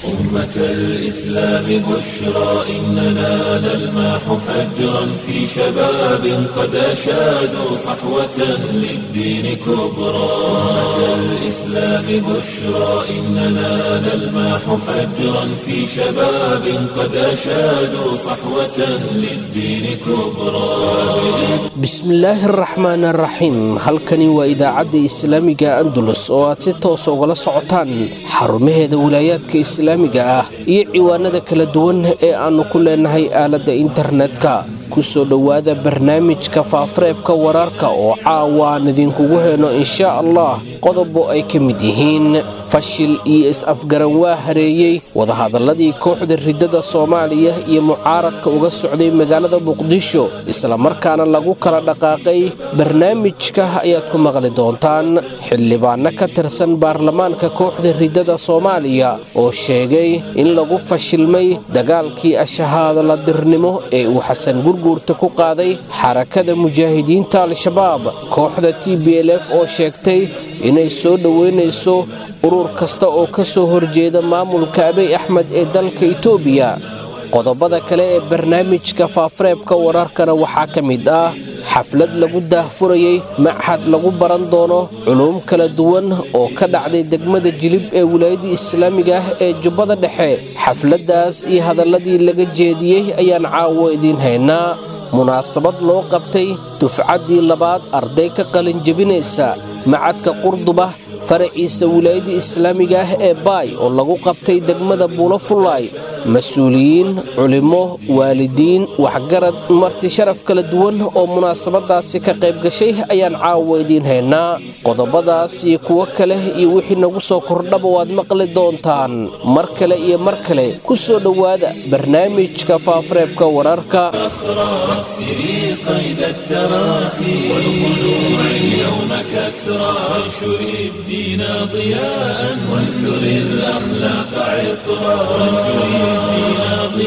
أمة الإسلام بشرى إننا نلمح فجرا في شباب قد أشادوا صحوة للدين كبرى أمة الإسلام بشرى إننا نلمح فجرا في شباب قد أشادوا صحوة للدين كبرى bismillaahi araxmaan araxiim halkani waa idaacadda islaamiga andalus oo aad si toosa ugala socotaan xarumaheeda wilaayaadka islaamiga ah iyo ciwaanada kala duwan ee aannu ku leenahay aaladda internetka ku soo dhowaada barnaamijka faafareebka wararka oo caawa aan idinkugu heyno inshaa allah qodobo ay ka mid yihiin fashil iyo is-afgaran waa hareeyey wadahadalladii kooxda riddada soomaaliya iyo mucaaradka uga socday magaalada muqdisho islamarkaana lagu kala dhaqaaqay barnaamijka ayaad ku maqli doontaan xildhibaanno ka tirsan baarlamaanka kooxda riddada soomaaliya oo sheegay in lagu fashilmay dagaalkii ashahaadoladirnimo ee uu xasan gurguurta ku qaaday xarakada mujaahidiinta al-shabaab kooxda t b l f oo sheegtay inay soo dhoweynayso urur kasta oo ka soo horjeeda maamulka abiy axmed ee dalka itoobiya qodobada kale ee barnaamijka faafareebka wararkana waxaa ka mid ah xaflad lagu daahfurayey machad lagu baran doono culuum kala duwan oo ka dhacday degmada jilib ee wilaayadda islaamiga ah ee jubbada dhexe xafladdaas iyo hadalladii laga jeediyey ayaan caawo idiin haynaa munaasabad loo qabtay dufcaddii labaad arday ka qalinjebinaysa macadka qurduba faraciisa wilaayadda islaamiga ah ee baay oo lagu qabtay degmada buulo fullaay mas-uuliyiin culimmo waalidiin waxgarad marti sharaf kala duwan oo munaasabadaasi ka qayb gashay ayaan caawa idiin haynaa qodobadaas iyo kuwo kale iyo wixii nagu soo kordhaba waad maqli doontaan mar kale iyo mar kale ku soo dhowaada barnaamijka faafareebka wararka سري قيد التراخي والخلوع اليوم كسرى وانشر الدين ضياء وانثر الأخلاق عطرا وانشر الدين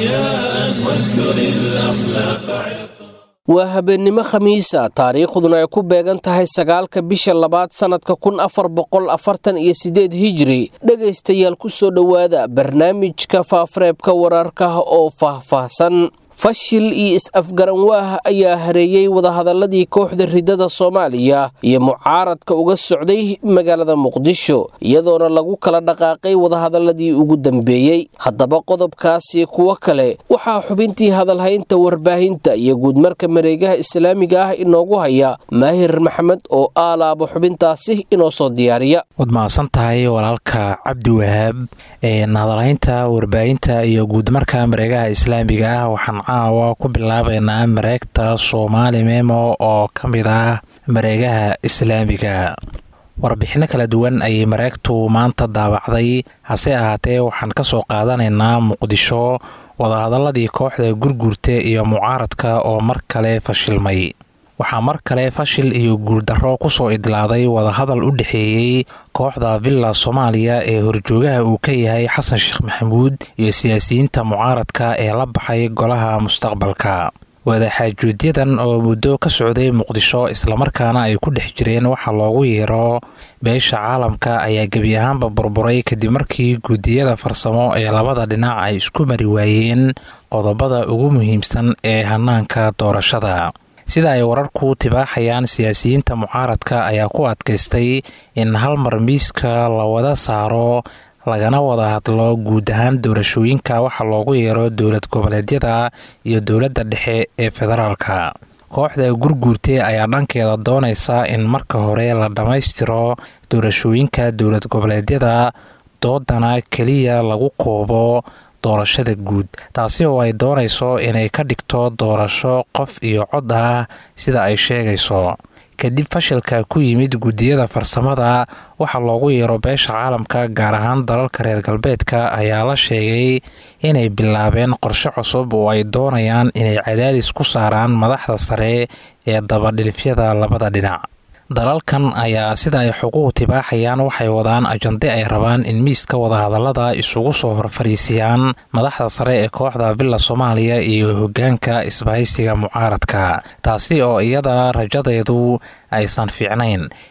ضياء وانثر الأخلاق عطرا waa habeennimo khamiisa taariikhduna ay ku beegan tahay sagaalka bisha labaad sannadka kun afar boqol afartan iyo siddeed hijri dhegaystayaal ku soo dhowaada barnaamijka faafareebka wararka oo faahfaahsan fashil iyo is-afgaran waah ayaa hareeyey wadahadalladii kooxda riddada soomaaliya iyo mucaaradka uga socday magaalada muqdisho iyadoona lagu kala dhaqaaqay wadahadalladii ugu dambeeyey haddaba qodobkaasi kuwo kale waxaa xubintii hadalhaynta warbaahinta iyo guudmarka mareegaha islaamiga ah inoogu haya maahir maxamed oo aalaabo xubintaasi inoo soo diyaariya waad mahadsan tahay walaalka cabdi wahaab hadalhaynta warbaahinta iyo guudmarka mareegaha islaamiga ah waxaan caawa ku bilaabaynaa mareegta soomaali memo oo ka mid ah mareegaha islaamiga warbixinno kala duwan ayay mareegtu maanta daabacday hase ahaatee waxaan ka soo qaadanaynaa muqdisho wadahadaladii kooxda gurgurta iyo mucaaradka oo mar kale fashilmay waxaa mar kale fashil iyo guuldarro kusoo idlaaday wadahadal u dhexeeyey kooxda villa soomaaliya ee horjoogaha uu ka yahay xasan sheekh maxamuud iyo siyaasiyiinta mucaaradka ee la baxay golaha mustaqbalka wadaxaajuudyadan oo muddo ka socday muqdisho islamarkaana ay ku dhex jireen waxaa loogu yeero beesha caalamka ayaa gebi ahaanba burburay kadib markii guudiyada farsamo ee labada dhinac ay isku mari waayeen qodobada ugu muhiimsan ee hanaanka doorashada sida ay wararku tibaaxayaan siyaasiyiinta mucaaradka ayaa ku adkaystay in hal mar miiska la wada saaro lagana wada hadlo guud ahaan doorashooyinka waxa loogu yeero dowlad goboleedyada iyo dowladda dhexe ee federaalka kooxda gurguurte ayaa dhankeeda doonaysa in marka hore la dhammaystiro doorashooyinka dowlad goboleedyada doodana keliya lagu koobo doorashada guud taasi oo ay doonayso inay ka dhigto doorasho qof iyo cod ah sida ay sheegayso kadib fashilka ku yimid guddiyada farsamada waxaa loogu yeero beesha caalamka gaar ahaan dalalka reer galbeedka ayaa la sheegay inay bilaabeen qorshe cusub oo ay doonayaan inay cadaadis ku saaraan madaxda sare ee dabadhilifyada labada dhinac dalalkan ayaa sida ay xuquuq tibaaxayaan waxay wadaan ajande ay rabaan in miiska wadahadalada isugu soo horfariisiyaan madaxda sare ee kooxda villa soomaaliya iyo hogaanka isbahaysiga mucaaradka taasi oo iyadana rajadeedu aysan fiicnayn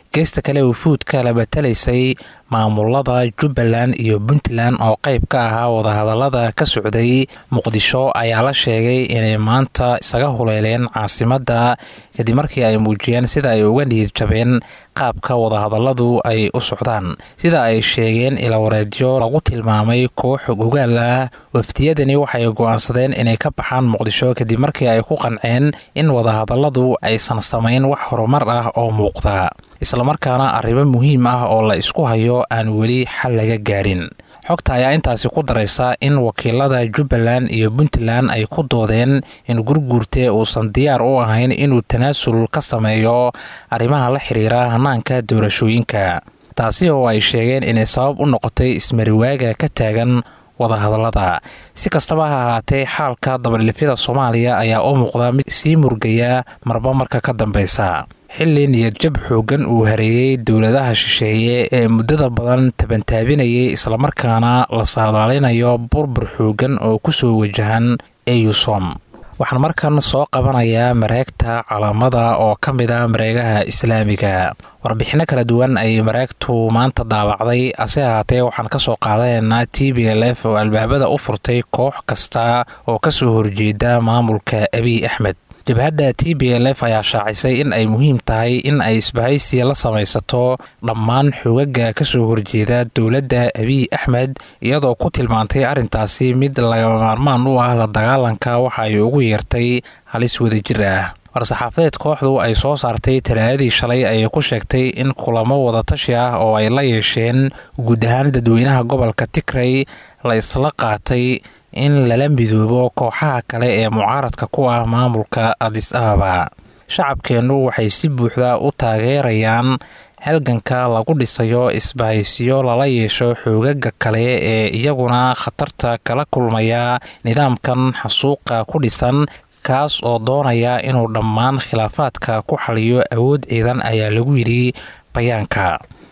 geesta kale wufuudka la batalaysay maamulada jubbaland iyo puntland oo qayb ka ahaa wadahadalada ka socday muqdisho ayaa la sheegay inay maanta isaga huleeleen caasimadda kadib markii ay muujiyeen sida ay uga niyid jabeen qaabka wadahadaladu ay u socdaan sida ay sheegeen ilawareedyo lagu tilmaamay koox ogaal ah wafdiyadani waxay go'aansadeen inay ka baxaan muqdisho kadib markii ay ku qanceen in wadahadaladu aysan samayn wax horumar ah oo muuqda islamarkaana arrimo muhiim ah oo la isku hayo aan weli xal laga gaarin xogta ayaa intaasi ku daraysa in wakiilada jubbaland iyo puntland ay ku doodeen in gurguurte uusan diyaar u ahayn inuu tanaasul ka sameeyo arrimaha la xiriira hanaanka doorashooyinka taasi oo ay sheegeen inay sabab u noqotay ismariwaaga ka taagan wadahadalada si kastaba ha ahaatee xaalka dabadhilifyada soomaaliya ayaa u muuqda mid sii murgaya marba marka ka dambeysa xilli niyadjab xooggan uu hareeyey dowladaha shisheeye ee muddada badan tabantaabinayay islamarkaana la saadaalinayo burbur xooggan oo kusoo wajahan eusom waxaan markan soo qabanayaa mareegta calaamada oo ka mid a mareegaha islaamiga warbixinno kala duwan ayay mareegtu maanta daabacday ase ahaatee waxaan ka soo qaadanaynaa t b l f oo albaabada u furtay koox kasta oo kasoo horjeeda maamulka abiy axmed jabhadda t b l f ayaa shaacisay in ay muhiim tahay in ay isbahaysi la samaysato dhammaan xogaga kasoo horjeeda dowladda abiy axmed iyadoo ku tilmaantay arrintaasi mid lagama maarmaan u ah la dagaalanka waxa ay ugu yeertay halis wadajir ah war-saxaafadeed kooxdu ay soo saartay talaadadii shalay ayay ku sheegtay in kulamo wadatashi ah oo ay la yeesheen guud ahaan dadweynaha gobolka tigray la isla qaatay in lala midoobo kooxaha kale ee mucaaradka ku ah maamulka adis ababa shacabkeennu waxay si buuxda u taageerayaan halganka lagu dhisayo isbahaysiyo lala yeesho xoogaga kale ee iyaguna khatarta kala kulmaya nidaamkan xasuuqa ku dhisan kaas oo doonaya inuu dhammaan khilaafaadka ku xaliyo awood ciidan ayaa lagu yidhi bayaanka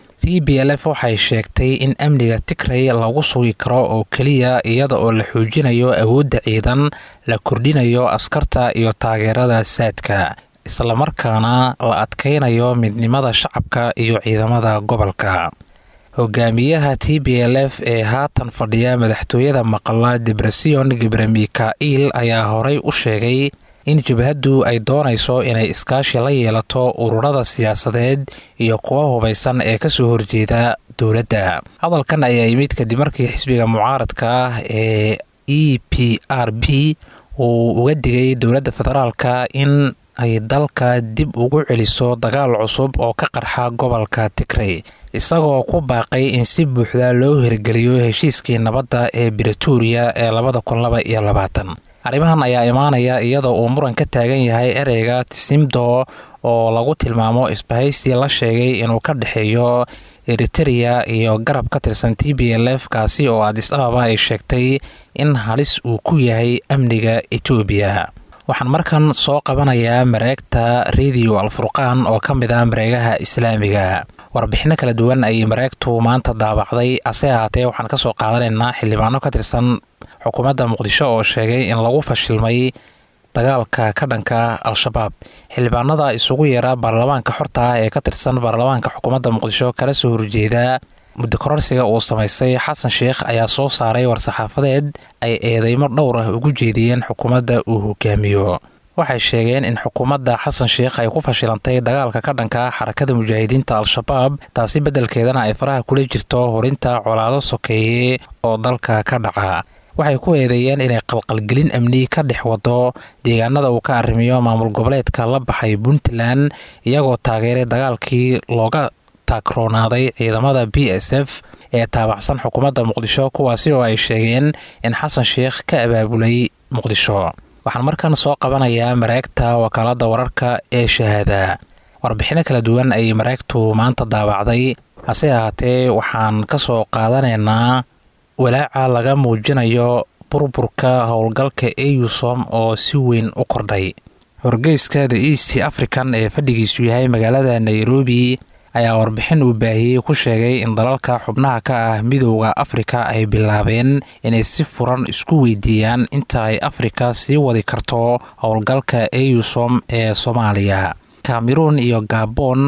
t b l f waxay sheegtay in amniga tigray lagu sugi karo oo keliya iyada oo la xoojinayo awoodda ciidan la kordhinayo askarta iyo taageerada saadka islamarkaana la adkaynayo midnimada shacabka iyo ciidamada gobolka hogaamiyaha t b l f ee haatan fadhiya madaxtooyada maqla debresion gebre mikail ayaa horey u sheegay in jabhaddu ay doonayso inay iskaashi la yeelato ururada siyaasadeed iyo kuwa hubaysan ee kasoo horjeeda dowladda hadalkan ayaa yimid kadib markii xisbiga mucaaradka ah ee e p r b uu uga digay dowladda federaalka in ay dalka dib ugu celiso dagaal cusub oo ka qarxa gobolka tigray isagoo ku baaqay in si buuxda loo hirgeliyo heshiiskii nabadda ee bretoria ee labada kun laba iyo labaatan arrimahan ayaa imaanaya iyadoo uu muran ka taagan yahay ereyga tisimdo oo lagu tilmaamo isbahaysi la sheegay inuu ka dhexeeyo eritereya iyo garab ka tirsan t b l f kaasi oo adis ababa ay sheegtay in halis uu ku yahay amniga etoobiya waxaan markan soo qabanayaa mareegta radio alfurqaan oo ka mid ah mareegaha islaamiga warbixinno kala duwan ayay mareegtu maanta daabacday ase ahaatee waxaan kasoo qaadanaynaa xildhibaano ka tirsan xukuumadda muqdisho oo sheegay in lagu fashilmay dagaalka ka dhanka al-shabaab xildhibaanada isugu yeera baarlamaanka xorta ah ee ka tirsan baarlamaanka xukuumadda muqdisho kala soo horjeeda muddo kororsiga uu samaystay xasan sheikh ayaa soo saaray war-saxaafadeed ay eedeymo dhowr ah ugu jeediyeen xukuumadda uu hogaamiyo waxay sheegeen in xukuumadda xasan sheikh ay ku fashilantay dagaalka ka dhanka xarakada mujaahidiinta al-shabaab taasi beddelkeedana ay faraha kula jirto horinta colaado sokeeye oo dalka ka dhaca waxay ku eedeeyeen inay qalqalgelin amni ka dhex wado deegaanada uu ka arrimiyo maamul goboleedka la baxay puntland iyagoo taageeray dagaalkii looga taagroonaaday ciidamada b s f ee taabacsan xukuumadda muqdisho kuwaasi oo ay sheegeen in xasan sheikh ka abaabulay muqdisho waxaan markan soo qabanayaa mareegta wakaalada wararka ee shahaada warbixino kala duwan ayay mareegtu maanta daabacday hase ahaatee waxaan ka soo qaadanaynaa walaaca laga muujinayo burburka howlgalka eusom oo si weyn u kordhay horgeyska the east african ee fadhigiisu yahay magaalada nairobi ayaa warbixin uu baahiyey ku sheegay in dalalka xubnaha ka ah midooda afrika ay bilaabeen inay si furan isku weydiiyaan inta ay afrika sii wadi karto howlgalka eusom ee soomaaliya cameroon iyo gabon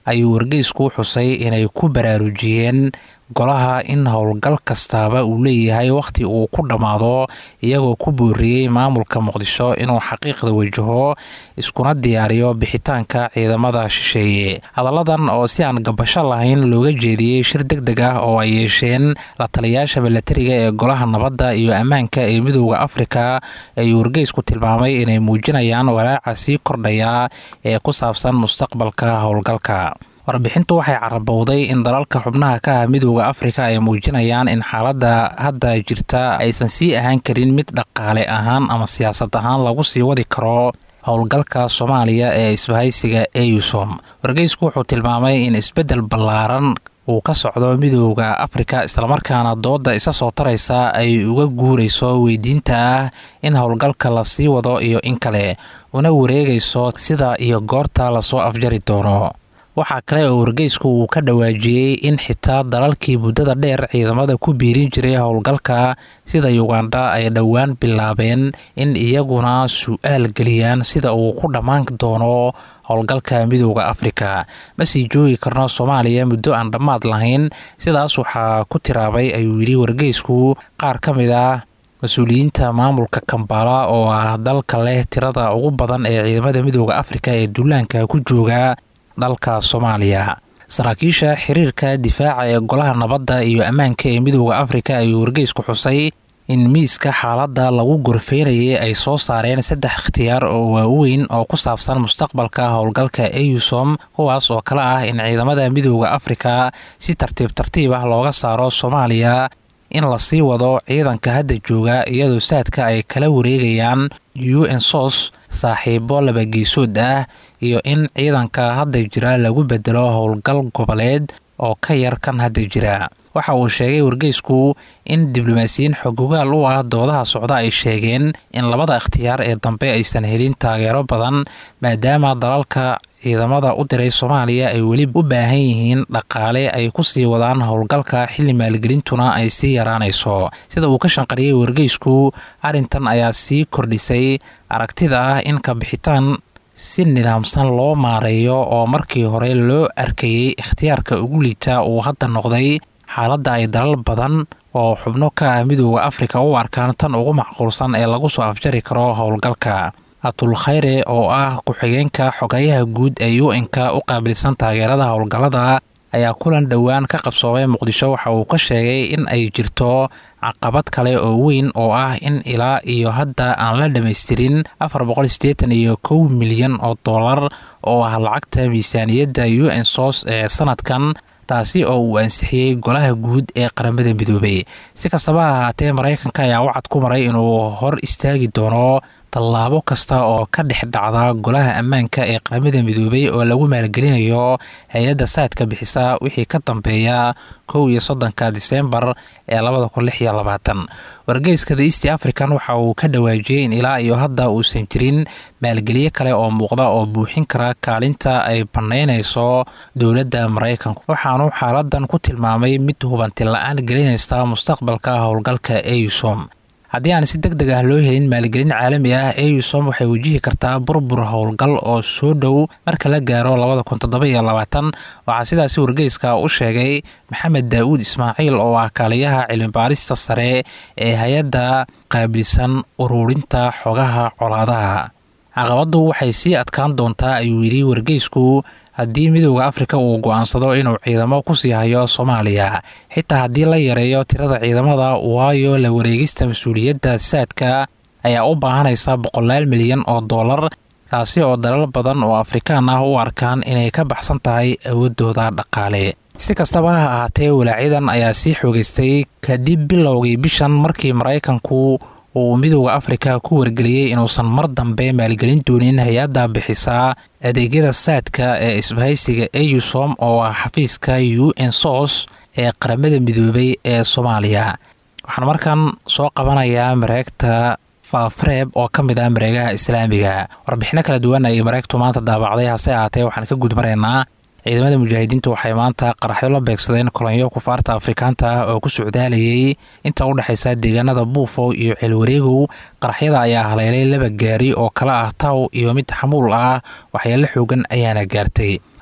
ayuu wargeysku xusay inay ku baraarujiyeen golaha in howlgal kastaaba uu leeyahay wakhti uu ku dhammaado iyagoo ku booriyey maamulka muqdisho inuu xaqiiqda wajaho iskuna diyaariyo bixitaanka ciidamada shisheeye hadalladan oo si aan gabasho lahayn looga jeediyey shir deg deg ah oo ay yeesheen la taliyaasha milatariga ee golaha nabadda iyo ammaanka ee midooda afrika ayuu wargeysku tilmaamay inay muujinayaan walaaca sii kordhaya ee ku saabsan mustaqbalka howlgalka warbixintu waxay carabowday in dalalka xubnaha ka ah midooda afrika ay muujinayaan in xaaladda hadda jirta aysan sii ahaan karin mid dhaqaale ahaan ama siyaasad ahaan lagu sii wadi karo howlgalka soomaaliya ee isbahaysiga eusom wargeysku wuxuu tilmaamay in isbeddel ballaaran uu ka socdo midooda afrika islamarkaana dooda isa soo taraysa ay uga guurayso weydiinta ah in howlgalka la sii wado iyo in kale una wareegayso sida iyo goorta lasoo afjari doono waxaa kale oo wargeysku uu ka dhawaajiyey in xitaa dalalkii muddada dheer ciidamada ku biirin jiray howlgalka sida yugandha ay dhowaan bilaabeen in iyaguna su-aal geliyaan sida uu ku dhammaan doono howlgalka midooda afrika ma sii joogi karno soomaaliya muddo aan dhammaad lahayn sidaas waxaa ku tiraabay ayuu yidhi wargeysku qaar ka mid ah mas-uuliyiinta maamulka kambala oo ah dalka leh tirada ugu badan ee ciidamada midooda afrika ee duulaanka ku jooga dalka soomaaliya saraakiisha xiriirka difaaca ee golaha nabadda iyo ammaanka ee midooda afrika ayuu wargeysku xusay in miiska xaaladda lagu gorfeynayay ay soo saareen saddex ikhtiyaar oo waaweyn oo ku saabsan mustaqbalka howlgalka eusom kuwaas oo kale ah in ciidamada midooda afrika si tartiib tartiib ah looga saaro soomaaliya in lasii wado ciidanka hadda jooga iyadoo saadka ay kala wareegayaan u n sos saaxiibo labageesood ah iyo in ciidanka hadda jira lagu bedelo howlgal goboleed oo ka yar kan hadda jira waxa uu sheegay wargeysku in diblomaasiyiin xogogaal u ah doodaha socda ay sheegeen in labada ikhtiyaar ee dambe aysan helin taageero badan maadaama dalalka ciidamada u diray soomaaliya ay weli u baahan yihiin dhaqaale ay ku sii wadaan howlgalka xilli maalgelintuna ay sii yaraanayso sida uu ka shanqariyey wargeysku arrintan ayaa sii kordhisay aragtida ah in kabixitaan si nidaamsan loo maareeyo oo markii hore loo arkayey ikhtiyaarka ugu liita uu hadda noqday xaaladda ay dalal badan oo xubno ka ah midooda afrika u arkaan tan ugu macquulsan ee lagu soo afjari karo howlgalka atul khayre oo ah ku-xigeenka xogeyaha guud ee u n-ka u qaabilsan taageerada howlgallada ayaa kulan dhowaan ka qabsoomay muqdisho waxa uu ka sheegay in ay jirto caqabad kale oo weyn oo ah in ilaa iyo hadda aan la dhammaystirin afar boqolsideetan iyo kow milyan oo dollar oo ah lacagta miisaaniyadda u n sos ee sanadkan taasi oo uu ansixiyey golaha guud ee qaramada midoobay si kastaba ha ahaatee maraykanka ayaa wacad ku maray inuu hor istaagi doono tallaabo kasta oo ka dhex dhacda golaha ammaanka ee qaramada midoobay oo lagu maalgelinayo hay-adda saadka bixisa wixii ka dambeeya kow iyo soddonka diseembar ee labada kun lix iyo labaatan wargeyska the east african waxa uu ka dhawaajiyey in ilaa iyo hadda uusan jirin maalgelyo kale oo muuqda oo buuxin kara kaalinta ay bannaynayso dowladda maraykanku waxaanu xaaladan ku tilmaamay mid hubanti la-aan gelinaysa mustaqbalka howlgalka eusom haddii aan si deg deg ah loo helin maalgelin caalami ah eusom waxay wajihi kartaa burbur howlgal oo soo dhow marka la gaaro labada kun toddoba iyo labaatan waxaa sidaasi wargeyska u sheegay maxamed daa'uud ismaaciil oo ah kaaliyaha cilmibaarista sare ee hay-adda qaabilsan ururinta xogaha colaadaha caqabaddu waxay sii adkaan doontaa ayuu yidhi wargeysku haddii midooda afrika uu go-aansado inuu ciidamo kusii hayo soomaaliya xitaa haddii la yareeyo tirada ciidamada waayo la wareegista mas-uuliyadda saadka ayaa u baahanaysa boqolaal milyan oo dollar taasi oo dalal badan oo afrikaan ah u arkaan inay ka baxsan tahay awoodooda dhaqaale si kastaba ha ahaatee walaacyadan ayaa sii xoogeystay kadib bilowgii bishan markii maraykanku uu midooda afrika ku wargeliyey inuusan mar dambe maalgelin doonin hay-adda bixisa adeegyada saadka ee isbahaysiga eusom oo ah xafiiska u n sos ee qaramada midoobay ee soomaaliya waxaan markan soo qabanayaa mareegta faafareeb oo ka mid ah mareegaha islaamiga warbixino kala duwan ayay mareegtu maanta daabacday hase ahaatee waxaan ka gudmaraynaa ciidamada mujaahidiintu waxay maanta qaraxyo la beegsadeen kolonyo kufaarta afrikaanta ah oo ku socdaalayay inta u dhexaysa deegaanada buufo iyo ceelwareegow qaraxyada ayaa haleelay laba gaari oo kala ah taw iyo mid xamuul ah waxyaalo xoogan ayaana gaartay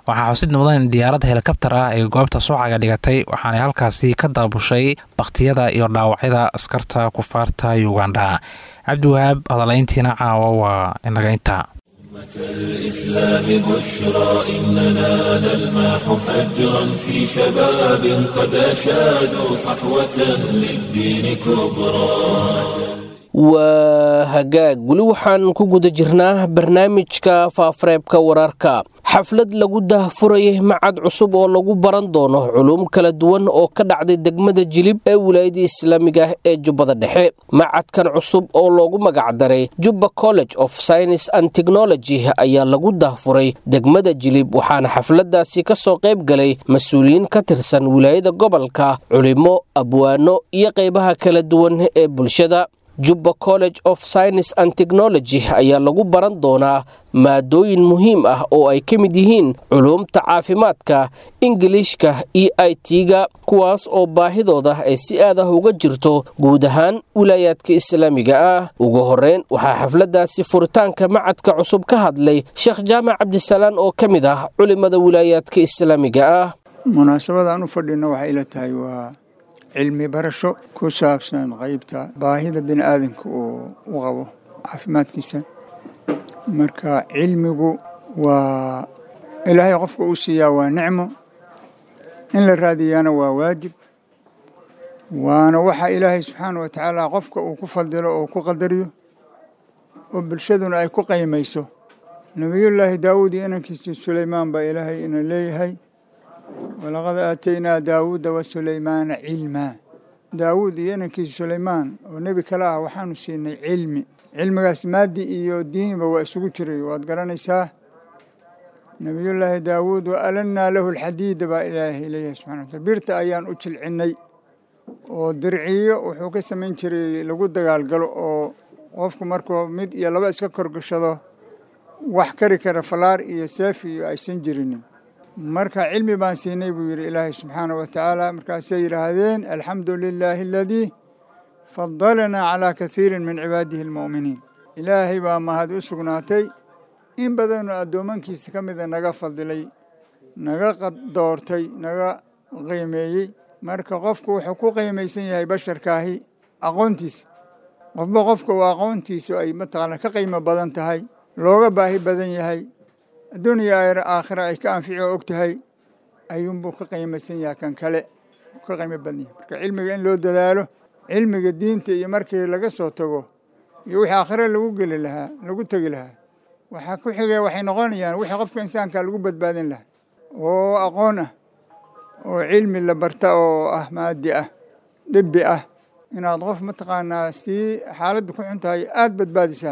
waxaa xusid mudan in diyaaradda helikabtar ah ee goobta suucaga dhigatay waxaanay halkaasi ka daabushay bakhtiyada iyo dhaawacyada askarta kufaarta uganda cabdiwahaab hadalayntiina caawa waa inaga intaa الإسلام بشرى إننا نلمح فجرا في شباب قد أشادوا صحوة للدين كبرى waa hagaag weli waxaan ku guda jirnaa barnaamijka faafareebka wararka xaflad lagu daahfurayay macad cusub oo lagu baran doono culuum kala duwan oo ka dhacday degmada jilib ee wilaayada islaamiga ah ee jubbada dhexe macadkan cusub oo loogu magacdaray jubba college of science and technology ayaa lagu daahfuray degmada jilib waxaana xafladaasi ka soo qayb galay mas-uuliyiin ka tirsan wilaayada gobolka culimo abwaano iyo qaybaha kala duwan ee bulshada jubba college of science and technology ayaa lagu baran doonaa maadooyin muhiim ah oo ay ka mid yihiin culuumta caafimaadka ingiliishka iyo i t-ga kuwaas oo baahidooda ay si aad ah uga jirto guud ahaan wilaayaadka islaamiga ah ugu horeyn waxaa xafladaasi furitaanka macadka cusub ka hadlay sheekh jaamac cabdisalaan oo ka mid ah culimada wilaayaadka islaamiga ah munaasabadaan u fadhina waxay ila tahay waa cilmi barasho ku saabsan qaybta baahida bini aadanka uu u qabo caafimaadkiisa marka cilmigu waa ilaahay qofka uu siiyaa waa nicmo in la raadiyaana waa waajib waana waxa ilaahay subxaana wa tacaala qofka uu ku fadilo oo ku qadariyo oo bulshaduna ay ku qaymayso nebiyullaahi daawuud iyo inankiisii suleymaan baa ilaahay ina leeyahay walaqad aataynaa daawuuda wa sulaymaana cilmaa daawuud iyo inankiisa sulaymaan oo nebi kale ah waxaanu siinay cilmi cilmigaas maadi iyo diiniba waa isugu jiray waad garanaysaa nebiyullaahi daawuud wa alannaa lahu alxadiida baa ilaahay leeyahay subxana wataala birta ayaan u jilcinnay oo dirciyo wuxuu ka samayn jiray lagu dagaalgalo oo qofku markuu mid iyo laba iska korgashado wax kari kara falaar iyo seefi iyo aysan jirinin marka cilmi baan siinay buu yidhi ilaahay subxaana wa tacaala markaasay yidhaahdeen alxamdu lilaahi aladii fadalanaa calaa kasiirin min cibaadihi almu'miniin ilaahay baa mahad u sugnaatay in badanoo addoomankiisa ka mida naga fadilay naga doortay naga qiimeeyey marka qofku wuxuu ku qiimaysan yahay basharkaahi aqoontiisa qofba qofka uu aqoontiisu ay mataqaana ka qiimo badan tahay looga baahi badan yahay adduuniya aakhira ay ka anfici oo og tahay ayuunbuu ka qiimaysan yahay kan kale ka qiimo badan yahay marka cilmiga in loo dadaalo cilmiga diinta iyo markii laga soo tago iyo wixii aakhire lagu geli lahaa lagu tegi lahaa waxaa ku xigay waxay noqonayaan wixii qofka insaanka lagu badbaadin lahaa oo aqoon ah oo cilmi la barta oo ah maadi ah dibbi ah inaad qof mataqaanaa sii xaaladda ku xun tahay aada badbaadisaa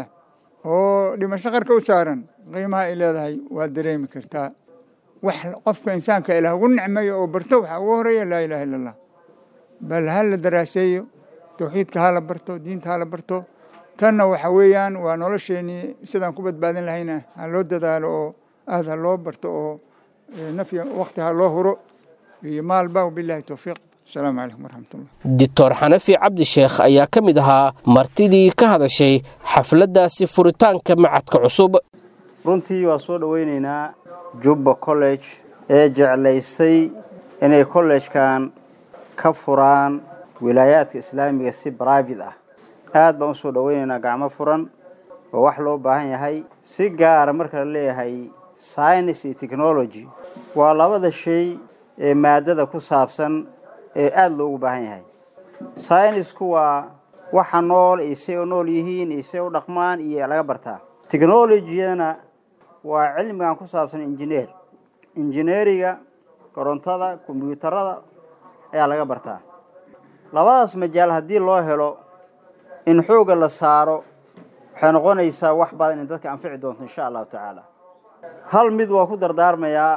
oo dhimasho qarka u saaran qiimaha ay leedahay waad dareemi kartaa wax qofka insaanka ilaah ugu nicmeeyo oo barto waxaa ugu horeeya laa ilaha illa allah bal ha la daraaseeyo tawxiidka ha la barto diinta ha la barto tanna waxa weeyaan waa nolosheenii sidaan ku badbaadin lahayna ha loo dadaalo oo aad ha loo barto oo nafya wakti ha loo huro iyo maalba wabilahi towfiiq asalaamu calaykum waraxmatullah doctor xanafi cabdisheekh ayaa ka mid ahaa martidii ka hadashay xafladdaasi furitaanka macadka cusub runtii waa soo dhoweyneynaa jubba college ee jeclaystay inay kollejkan ka furaan wilaayaadka islaamiga si brivate ah aad baan usoo dhoweyneynaa gacmo furan oo wax loo baahan yahay si gaara marka la leeyahay science iyo technology waa labada shay ee maadada ku saabsan ee aada loogu baahan yahay synisku waa waxa nool iyo say u nool yihiin iyo say u dhaqmaan iyo laga bartaa technologiyadana waa cilmigan ku saabsan injineer injineeriga korontada kombyuutarada ayaa laga bartaa labadaas majaal haddii loo helo in xoogga la saaro waxay noqonaysaa wax badan in dadka anfici doonto insha allahu tacaala hal mid waa ku dardaarmayaa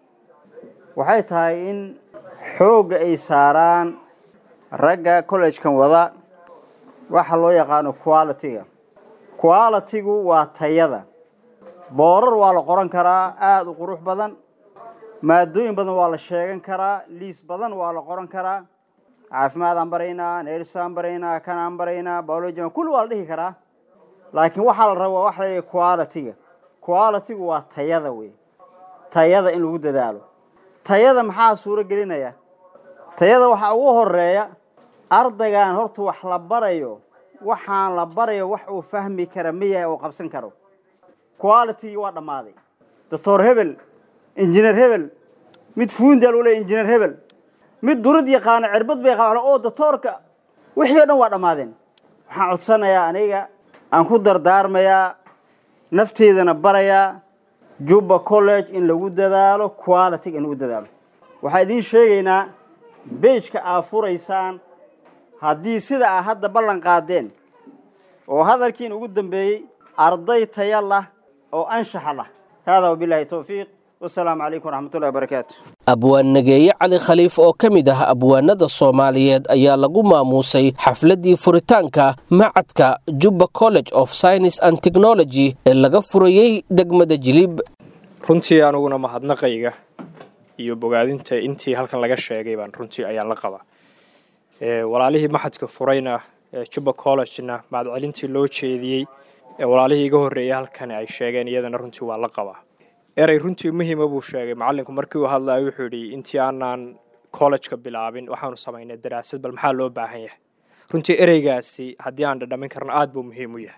waxay tahay in xoogga ay saaraan ragga collegekan wada waxa loo yaqaano quality-ga quality-gu waa tayada boorar waa la qoran karaa aada u qurux badan maadooyin badan waa la sheegan karaa liis badan waa la qoran karaa caafimaadaan baraynaa nersaan baraynaa kanaan baraynaa biologian kulli waa la dhihi karaa laakiin waxaa la rabaa waxa la quality-ga quality-gu waa tayada wey tayada in lagu dadaalo tayada maxaa suuro gelinaya tayada waxaa ugu horeeya ardaygan horta wax la barayo waxaan la barayo wax uu fahmi kara miyahay oo qabsan karo qualitygii waa dhammaaday doctor hebel injineer hebel mid fuundia lagu leeya injineer hebel mid durad yaqaano cirbad bay yaqaan oo doctoorka wixii o dhan waa dhammaadeen waxaan codsanayaa aniga aan ku dardaarmayaa nafteedana barayaa jubba college in lagu dadaalo qualityga in lagu dadaalo waxaa idiin sheegaynaa beijka aa furaysaan haddii sida aa hadda ballan qaadeen oo hadalkiin ugu dambeeyey arday taya lah oo anshaxa lah haadaa wabilaahi towfiiq wasalaamu calaykum waraxmatullahi wabarakaatu abwaan nageeye cali khaliif oo ka mid ah abwaanada soomaaliyeed ayaa lagu maamuusay xafladdii furitaanka macadka jubba college of science and technology ee laga furayey degmada jilib runtii aniguna mahadnaqayga iyo bogaadinta intii halkan laga sheegay baan runtii ayaan la qabaa walaalihii maxadka furayna jubba collegena mahadcelintii loo jeediyey ee walaalihii iga horreeyay halkani ay sheegeen iyadana runtii waa la qabaa erey runtii muhiima buu sheegay macallinku markii uu hadlayo wuxuu yidhi intii aanaan collejka bilaabin waxaanu samaynay daraasad bal maxaa loo baahan yahay runtii ereygaasi haddii aan dhadhamin karno aad buu muhiim u yahay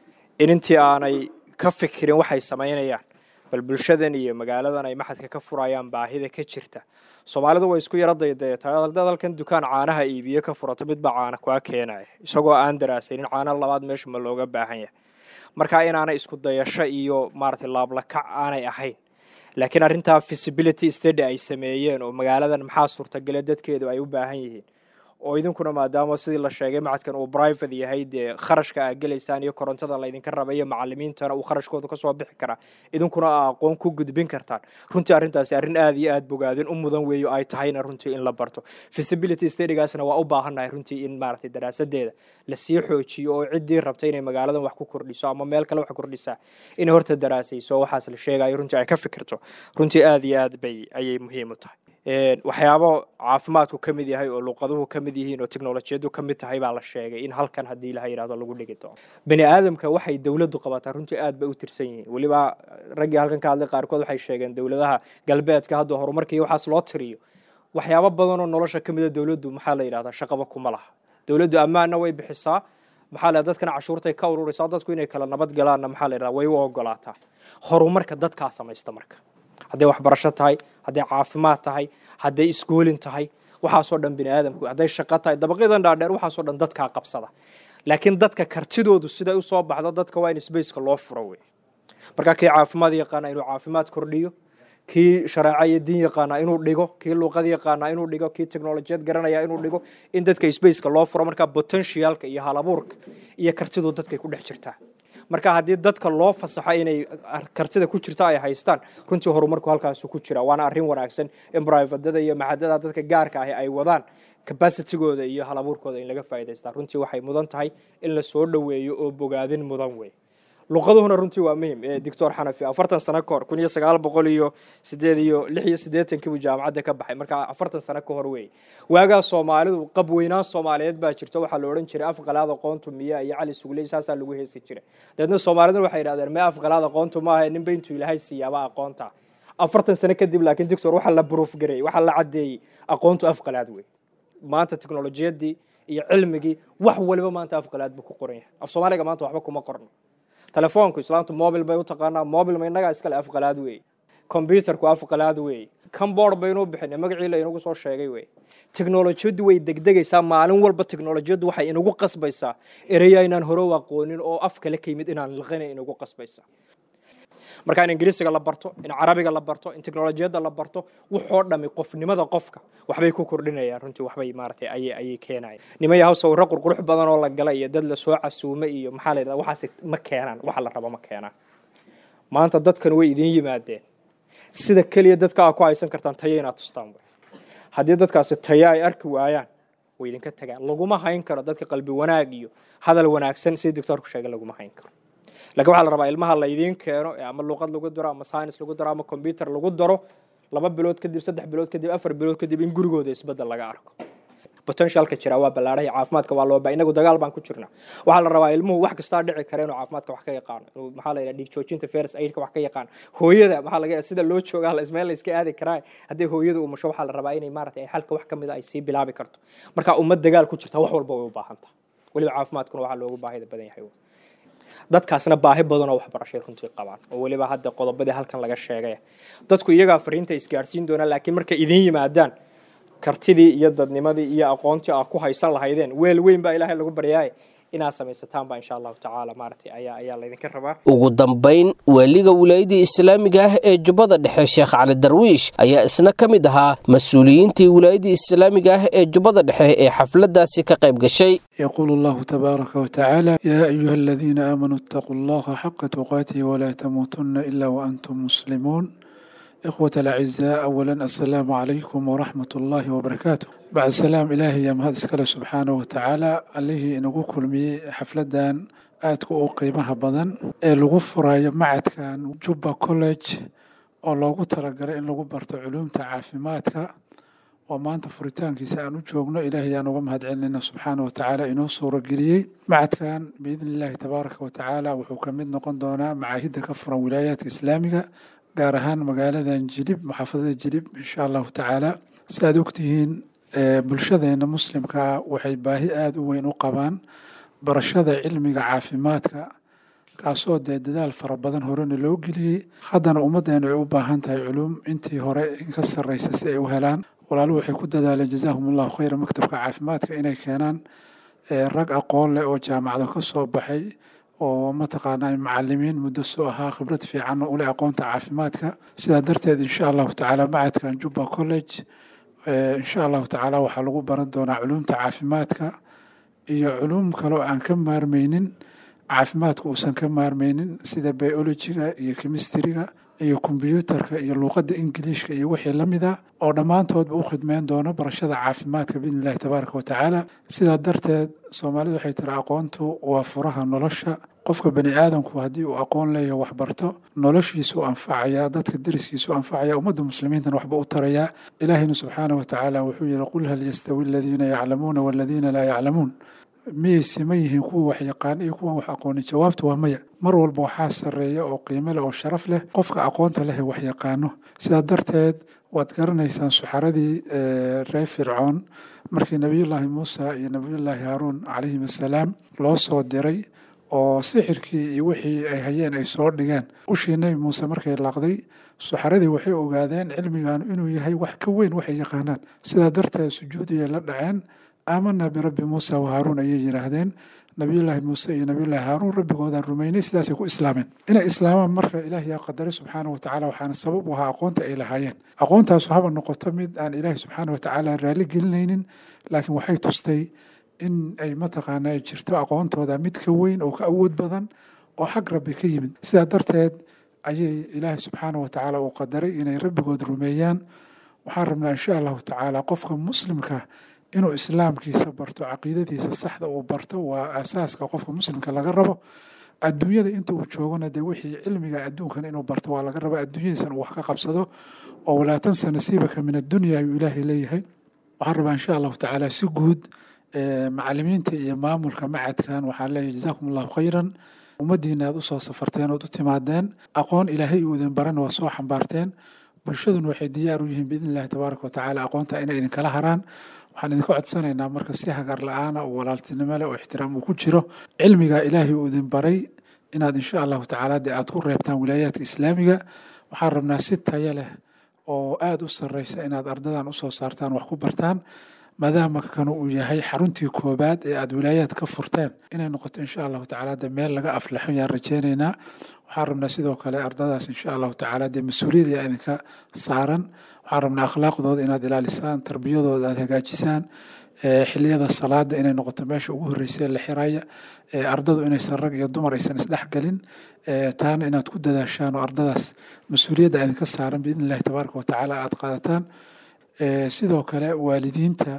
in intii aanay ka fikirin waxay samaynayaan bal bulshadan iyo magaaladan ay maxadka ka furayaan baahida ka jirta soomaalidu way isku yaro daydayataa haddaad halkan dukaan caanaha iibiyo ka furato midbaa caana kuwa keenaya isagoo aan daraasaynin caana labaad meesha ma looga baahan yahay marka inaanay isku dayasho iyo maaragtay laablakac aanay ahayn laakiin arrintaa visibility study ay sameeyeen oo magaaladan maxaa suurtagale dadkeedu ay u baahan yihiin oo idinkuna maadaama sidii la sheegay macadkan uu private yahay dee kharashka aa gelaysaan iyo korontada laydinka raba iyo macalimiintana uu kharashkooda kasoo bixi karaa idinkuna aa aqoon ku gudbin kartaan runtii arrintaasi arrin aad iyo aad bogaadin u mudan weeyo ay tahayna runtii in la barto visibility studygaasna waa u baahannahay runtii in maaragtay daraasadeeda lasii xoojiyo oo ciddii rabta inay magaaladan wax ku kordhiso ama meel kale wax kordhisaa inay horta daraasayso waxaas la sheegayo runtii ay ka fikirto runtii aad iyo aad bay ayay muhiim u tahay waxyaabo caafimaadku ka mid yahay oo luuqaduhu ka mid yihiin oo teknolojiyadu ka mid tahay baa la sheegay in halkan haddii laha yidhahdo lagu dhigi doono bani aadamka waxay dowladdu qabataa runtii aad bay u tirsan yihiin weliba raggii halkan ka hadlay qaarkood waxay sheegeen dowladaha galbeedka hadda horumarkii waxaas loo tiriyo waxyaabo badan oo nolosha ka mida dowladdu maxaa la yidhahdaa shaqaba kuma laha dowladdu ammaanna way bixisaa maxaa la dadkana cashuurtay ka ururaysaa dadku inay kala nabad galaanna maxaa la yidhahdaa way u ogolaataa horumarka dadkaa samaysta marka hadday waxbarasho tahay hadday caafimaad tahay hadday iskuolin tahay waxaasoo dhan bini aadamku hadday shaqo tahay dabaqyadan dhaadheer waxaasoo dhan dadkaa qabsada laakiin dadka kartidoodu siday usoo baxdo dadka waa in sbaceka loo furo wey markaa kii caafimaad yaqaana inuu caafimaad kordhiyo kii shareeco iyo diin yaqaana inuu dhigo kii luuqad yaqaana inuu dhigo kii technolojiyad garanaya inuu dhigo in dadka spaceka loo furo markaa potentialka iyo halabuurka iyo kartidu dadkay ku dhex jirtaa marka haddii dadka loo fasaxo inay kartida ku jirta ay haystaan runtii horumarku halkaasu ku jira waana arrin wanaagsan in brivadada iyo maxadada dadka gaarka ahi ay wadaan capacitigooda iyo halabuurkooda in laga faa'idaystaa runtii waxay mudan tahay in la soo dhoweeyo oo bogaadin mudan wey luqaduhuna runtii waa muhim doctor xanafi afartan sano ka hor kun iyo sagaal boqol iyo sideed iyo lix iyo siddeetankii buu jaamacadda ka baxay marka afartan sano ka hor weeye waagaa soomaalidu qab weynaan soomaaliyeed baa jirta waxaa la odhan jiray afqalaad aqoontu miya iyo cali sugley saasaa lagu heesi jiray dabeedna soomaaliduna waxay yidhahdeen mee afqalaad aqoontu maaha ninba intuu ilaahay siiyaaba aqoonta afartan sano kadib laakiin doctor waxaa la proof gareeyey waxaa la caddeeyey aqoontu afqalaad wey maanta teknolojiyadii iyo cilmigii wax waliba maanta afqalaad buu ku qoran yahay af soomaaliga maanta waxba kuma qorno telefoonku islaamtu mobil bay u taqaanaa mobil ma innagaa iskale afqalaad weeye combyuterku afqalaad weeye comboard baynuu bixinay magacii la inagu soo sheegay weye teknolojiyaddu way degdegaysaa maalin walba teknolojiyaddu waxay inagu qasbaysaa ereya inaan hore u aqoonin oo af kale ka yimid inaan liqina inagu qasbaysaa marka in ingiriisiga la barto in carabiga la barto in teknolojiyadda la barto wuxoo dhami qofnimada qofka waxbay ku kordhinayaan runtii waxbay maaragtay ayay ayay keenayaan nimaya haw sawirro qurqurux badan oo la gala iyo dad lasoo casuumay iyo maxaa la yidhahda waxaas ma keenaan waxa la rabo ma keenaan maanta dadkan way idiin yimaadeen sida keliya dadka aa ku haysan kartaan tayo inaad tustaan wey haddii dadkaasi tayo ay arki waayaan way idinka tagaan laguma hayn karo dadka qalbi wanaag iyo hadal wanaagsan sidii doctoorku sheegay laguma hayn karo lakin waxaa la rabaa ilmaha laydiin keeno ama luuqad lagu daro ama science lagu daro ama combyuter lagu daro laba bilood kadib saddex bilood kadib afar bilood kadib in gurigooda isbedel laga arko potentialka jira waa ballaarhay caafimaadka waa loo baa inagu dagaal baan ku jirna waxaa la rabaa ilmuhu wax kastaa dhici kara inuu caafimaadka wax ka yaqaano inuu maxaa la yidhaha dhiig joojinta ferus aidka wax ka yaqaano hooyada maxaa laga sida loo joogaa la ismeel la iska aadi karaa haddii hooyada umusho waxaa la rabaa inay maaragtay ay xalka wax ka mid a ay sii bilaabi karto marka ummad dagaal ku jirta wax walba way u baahan tahay weliba caafimaadkuna waxaa loogu baahida badan yahay dadkaasna baahi badanoo waxbarashay runtii qabaan oo weliba hadda qodobadii halkan laga sheegay dadku iyagaa fariinta isgaarsiin doonaan laakiin markay idin yimaadaan kartidii iyo dadnimadii iyo aqoontii aad ku haysan lahaydeen weel weyn baa ilaahay lagu baryaay inaad samaysataan baa insha allahu tacaala maaragtay ayaa ayaa laydinka rabaa ugu dambayn waaliga wilaayadii islaamiga ah ee jubbada dhexe sheekh cali darwiish ayaa isna ka mid ahaa mas-uuliyiintii wilaayadii islaamiga ah ee jubbada dhexe ee xafladdaasi ka qayb gashay يقول الله تبارك وتعالى يا أيها الذين آمنوا اتقوا الله حق تقاته ولا تموتن إلا وأنتم مسلمون إخوة الأعزاء أولا السلام عليكم ورحمة الله وبركاته بعد سلام إلهي يا مهد سكاله سبحانه وتعالى عليه إنه كل مي حفلدان aadka u qiimaha badan ee lagu furayo macadkan jubba college oo loogu talagalay in lagu barto culuumta caafimaadka oo maanta furitaankiisa aan u joogno ilaahay aan uga mahad celinayna subxaana wa tacaala inoo suurageliyey macadkan biidni illaahi tabaaraka wa tacaala wuxuu ka mid noqon doonaa macaahidda ka furan wilaayaadka islaamiga gaar ahaan magaaladan jilib maxaafadada jilib insha allahu tacaala si aad ogtihiin bulshadeena muslimkaa waxay baahi aada u weyn u qabaan barashada cilmiga caafimaadka kaasoo dee dadaal fara badan horena loo geliyey haddana ummaddeenu ay u baahan tahay culuum intii hore inka sarreysa si ay u helaan walaaluhu waxay ku dadaaleen jazaahum allahu khayra maktabka caafimaadka inay keenaan rag aqoon leh oo jaamacado ka soo baxay oo mataqaanaa macalimiin muddo soo ahaa khibrad fiicanna u leh aqoonta caafimaadka sidaa darteed insha allahu tacaala macadkan jubba college insha allahu tacaala waxaa lagu baran doonaa culuumta caafimaadka iyo culuum kaloo aan ka maarmaynin caafimaadka uusan ka maarmaynin sida biologiga iyo chemistriga iyo kombyuutarka iyo luuqadda ingiliishka iyo wixii la mida oo dhammaantoodba u khidmeyn doono barashada caafimaadka biidni illahi tabaaraka wa tacaala sidaa darteed soomaalidu waxay tiri aqoontu waa furaha nolosha qofka bani aadamku haddii uu aqoon leeyaho waxbarto noloshiisu anfacayaa dadka deriskiisu anfacaya ummadda muslimiintana waxba u tarayaa ilaahayna subxaana wa tacaala wuxuu yihi qul hal yastawi aladiina yaclamuuna waladiina laa yaclamuun miyay siman yihiin kuwa wax yaqaan iyo kuwan wax aqoonin jawaabtu waa maya mar walba waxaa sarreeya oo qiimo leh oo sharaf leh qofka aqoonta leh ee wax yaqaano sidaa darteed waad garanaysaan suxaradii reer fircoon markii nebiyullaahi muusa iyo nebiyullaahi haaruun calayhim assalaam loo soo diray oo sixirkii iyo wixii ay hayeen ay soo dhigeen ushii nebi muuse markay laaqday suxaradii waxay ogaadeen cilmigan inuu yahay wax ka weyn waxay yaqaanaan sidaa darteed sujuudiyay la dhaceen aamanaa birabbi muusa wa haaruun ayay yidhaahdeen nabiyullaahi muuse iyo nabiyullaahi haaruun rabbigoodaan rumaynay sidaasay ku islaameen inay islaamaan marka ilaahi yaa qadaray subxaana wa tacaala waxaana sabab u ahaa aqoonta ay lahaayeen aqoontaasu haba noqoto mid aan ilaahi subxaana wa tacaala raalli gelinaynin laakiin waxay tustay in ay mataqaana ay jirto aqoontooda mid ka weyn oo ka awood badan oo xag rabbi ka yimid sidaa darteed ayay ilaahi subxaana wa tacaala uu qadaray inay rabbigood rumeeyaan waxaan rabnaa insha allahu tacaala qofka muslimka inuu islaamkiisa barto caqiidadiisa saxda uu barto waa aasaaska qofka muslimka laga rabo adduunyada inta uu joogona dee wixii cilmiga adduunkan inuu barto waa laga raba adduunyadiisan uu wax ka qabsado oo walaa tansa nasiibaka min addunya ayuu ilaahay leeyahay waxaan rabaa insha allahu tacaala si guud macalimiinta iyo maamulka macadkan waxaan leeyahay jazaakum allahu khayran ummaddiina aad usoo safarteen ood u timaadeen aqoon ilaahay uu idin barana waa soo xambaarteen bulshaduna waxay diyaar u yihiin biidni illahi tabaaraka wa tacaala aqoonta inay idinkala haraan waxaan idinka codsanaynaa marka si hagar la-aana oo walaaltinimo leh oo ixtiraam uu ku jiro cilmiga ilaahay uu idin baray inaad insha allahu tacaala dee aad ku reebtaan wilaayaadka islaamiga waxaan rabnaa si tayo leh oo aada u sarreysa inaad ardadan usoo saartaan wax ku bartaan maadaama kanu uu yahay xaruntii koobaad ee aada wilaayaad ka furteen inay noqoto insha allahu tacaala dee meel laga aflaxo yaan rajeynaynaa waxaan rabnaa sidoo kale ardadaas insha allahu tacaala dee mas-uuliyad yaa idinka saaran waxaan rabnaa akhlaaqdooda inaad ilaalisaan tarbiyadooda aad hagaajisaan xiliyada salaada inay noqoto meesha ugu horreysa ee la xiraya ardadu inaysan rag iyo dumar aysan isdhexgelin taana inaad ku dadaashaan oo ardadaas mas-uuliyadda idinka saaran biidni illahi tabaaraka wa tacaala aad qaadataan sidoo kale waalidiinta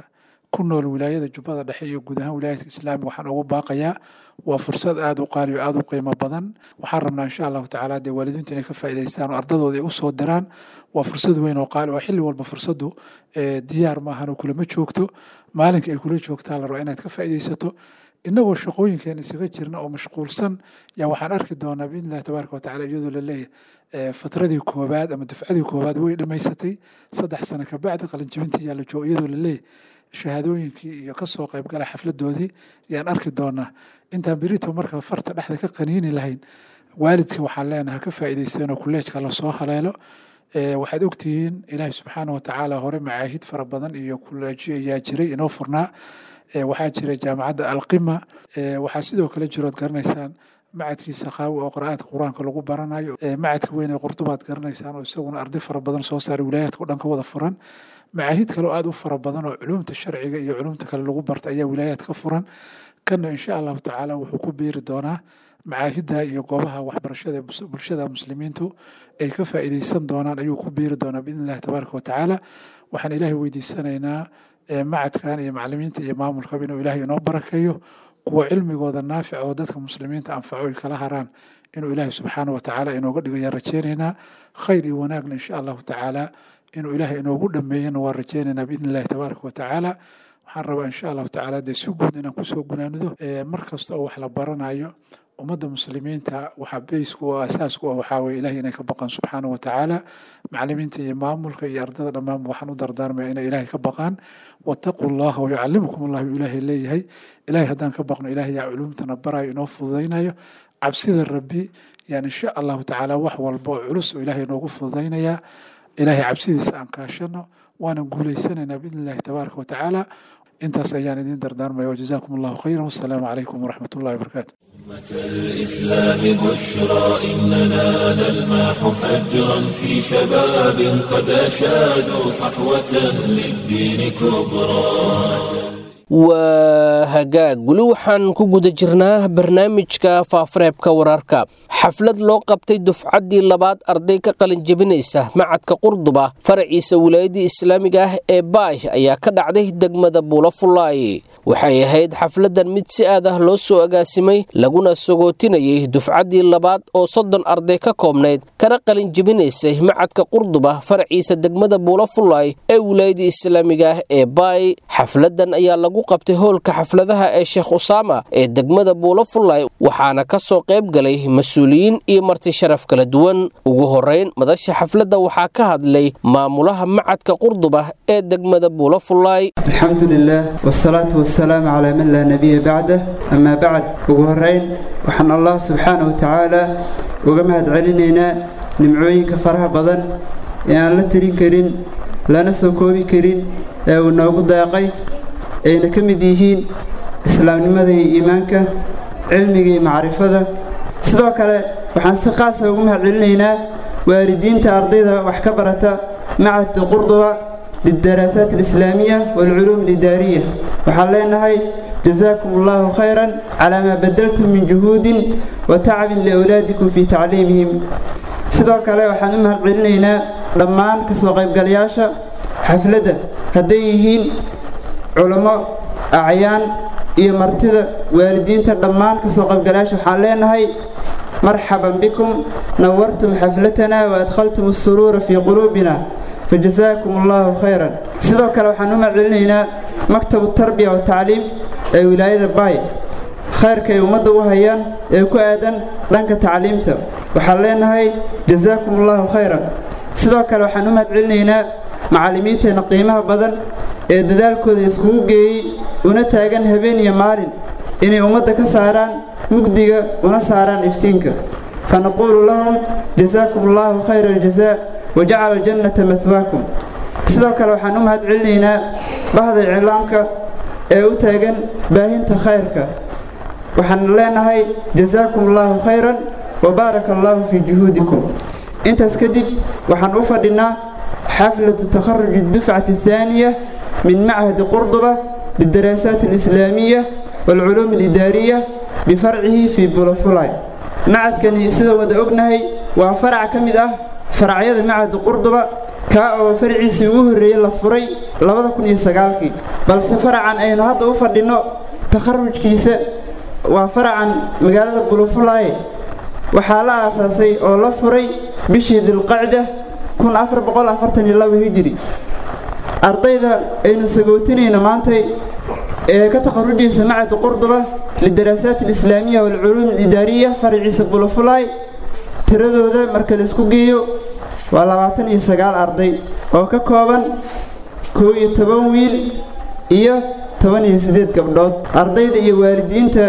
ku nool wilaayada jubbada dhexe iyo guud ahaan wilaayadka islaamiga waxaan ugu baaqayaa waa fursad aada u qaali o aada u qiimo badan waxaan rabnaa insha allahu tacaala dee waalidiintu inay ka faa'idaystaan oo ardadooda ay u soo diraan waa fursad weyn oo qaali oo xilli walba fursaddu diyaar maahan oo kulama joogto maalinka ay kula joogtaa la rabaa inaad ka faa'iidaysato innagoo shaqooyinkeen isaga jirna oo mashquulsan yaa waxaan arki doonaa biidni illahi tabaaraka watacala iyadoo la leeyahay fatradii koowaad ama dufcadii koowaad way dhammaysatay saddex sano kabacdi qalinjibintii yaa la joogo iyadoo la leeyahay shahaadooyinkii iyo kasoo qaybgala xafladoodii yaan arki doonaa intaan berito marka farta dhexda ka qaniini lahayn waalidka waxaan leenahay ka faa'iidaysteen oo kulleejka lasoo haleelo waxaad ogtihiin ilaahi subxaana watacaala hore macaahid fara badan iyo kulleejyo ayaa jiray inoo furnaa waxaa jira jaamacadda alqima waxaa sidoo kale jirood garanaysaan macadkii sakaawi oo qira'aadka qur-aanka lagu baranayo macadka weyn ee qurdubaad garanaysaan oo isaguna arday fara badan soo saaray wilaayaadka o dhan ka wada furan macaahid kale oo aada u fara badan oo culumta sharciga iyo culumta kale lagu barta ayaa wilaayaad ka furan kanna insha allahu tacaala wuxuu ku biiri doonaa macaahidda iyo goobaha waxbarashada bulshada muslimiintu ay ka faa'iidaysan doonaan ayuu ku biiri doonaa biidni illahi tabaaraka watacaala waxaan ilaahay weydiisanaynaa macadkan iyo macalimiinta iyo maamulkaba inuu ilaahay inoo barakeeyo kuwa cilmigooda naafica oo dadka muslimiinta anfaco ay kala haraan inuu ilaahay subxaana watacaala inooga dhigayaan rajeynaynaa khayr iyo wanaagna insha allahu tacaala inuu ilaahay inoogu dhameeyana waan rajeynaynaa biidni illahi tabaaraka watacaala waxaan rabaa insha allahu tacaala dee si guud inaan kusoo gunaanido mar kasta oo wax la baranayo ummadda muslimiinta waxaa beysku oo asaasku ah waxaa weye ilahay inay ka baqaan subxaana wa tacaala macalimiinta iyo maamulka iyo ardada dhammaanba waxaan u dardaarmaya inay ilaahay ka baqaan wattaquu llaha wayucallimukum allah uu ilaahay leeyahay ilahay haddaan ka baqno ilahay yaa culuumtana barayo inoo fududaynayo cabsida rabbi yaan insha allahu tacaala wax walba oo culus oo ilaahay inoogu fududaynayaa ilaahay cabsidiisa aan kaashano waanan guulaysanaynaa biidni illahi tabaaraka wa tacaala intaas ayaan idin dardaarmaya wajazaakum allahu khayran wassalaamu calaykum waraxmat ullahi wabarakaatu الإسلام بشرى إننا نلمح فجرا في شباب قد أشادوا صحوة للدين كبرى waa hagaag weli waxaan ku guda jirnaa barnaamijka faafareebka wararka xaflad loo qabtay dufcaddii labaad arday ka qalin jebinaysa macadka qurduba faraciisa wilaayadii islaamiga ah ee baay ayaa ka dhacday degmada buulafulaay waxay ahayd xafladdan mid si aad ah loo soo agaasimay laguna sagootinayay dufcaddii labaad oo soddon arday ka koobnayd kana qalin jebinaysay macadka qurduba faraciisa degmada buulafulaay ee wilaayadii islaamiga ah ee baay xafladdan ayaa lagu qabtay hoolka xafladaha ee sheekh usaama ee degmada buulafulay waxaana ka soo qayb galay mas-uuliyiin iyo marti sharaf kala duwan ugu horeyn madasha xafladda waxaa ka hadlay maamulaha macadka qurduba ee degmada buulafulay alxamdu lilah wsalaatu wasalaamu calaa man laa nebiya bacdah amaa bacd ugu horeyn waxaan allah subxaana wa tacaala uga mahad celinaynaa nimcooyinka faraha badan ee aan la tirin karin lana soo koobi karin ee uu noogu deeqay ayna ka mid yihiin islaamnimada iyo iimaanka cilmiga iyo macrifada sidoo kale waxaan si khaasa ugu mahad celinaynaa waalidiinta ardayda wax ka barata macadka qurduba lildaraasaat alislaamiya waalculuum alidaariya waxaan leenahay jazaakum allahu khayran calaa maa badaltum min juhuudin wa tacbin liawlaadikum fii tacliimihim sidoo kale waxaan u mahad celinaynaa dhammaan ka soo qaybgalayaasha xafladda hadday yihiin culamo acyaan iyo martida waalidiinta dhammaan ka soo qaybgalayaasha waxaan leenahay marxaban bikum nawartum xaflatana wa adkhaltum asuruura fii quluubina fajazaakum allahu khayran sidoo kale waxaan u maccelinaynaa maktabu tarbiya watacliim ee wilaayada baay khayrka ay ummadda u hayaan ee ku aadan dhanka tacliimta waxaan leenahay jazaakum allahu khayran sidoo kale waxaan u mahadcelinaynaa macallimiinteenna qiimaha badan ee dadaalkooda iskugu geeyey una taagan habeen iyo maalin inay ummadda ka saaraan mugdiga una saaraan iftiinka fanaquulu lahum jazaakum allahu khayra aljazaa wajacala aljannata mahwaakum sidoo kale waxaan u mahad celinaynaa bahda iclaamka ee u taagan baahinta khayrka waxaan leenahay jazaakum allahu khayran wabaaraka allahu fii juhuudikum intaas kadib waxaan u fadhinaa xaflatu takharuji dufcati ahaaniya min machadi qurduba lidaraasaat alislaamiya waalculuum alidaariya bifarcihi fii bulafulay macadkani sida wada ognahay waa farac ka mid ah faracyada macahada qurduba kaa oo faraciisii ugu horreeyey la furay labada kun iyo sagaalkii balse faracan aynu hadda u fadhinno takharujkiisa waa faracan magaalada bulufulaaye waxaa la aasaasay oo la furay bishii dilqacda kun afar boqol afartan iyo laba hijiri ardayda aynu sagootinayno maantay ee ka takharujaysa macad qurduba lidaraasaat alislaamiya waalculuum alidaariya faraciisa bulufulaay tiradooda marka la isku geeyo waa labaatan iyo sagaal arday oo ka kooban koo iyo toban wiil iyo toban iyo siddeed gabdhood ardayda iyo waalidiinta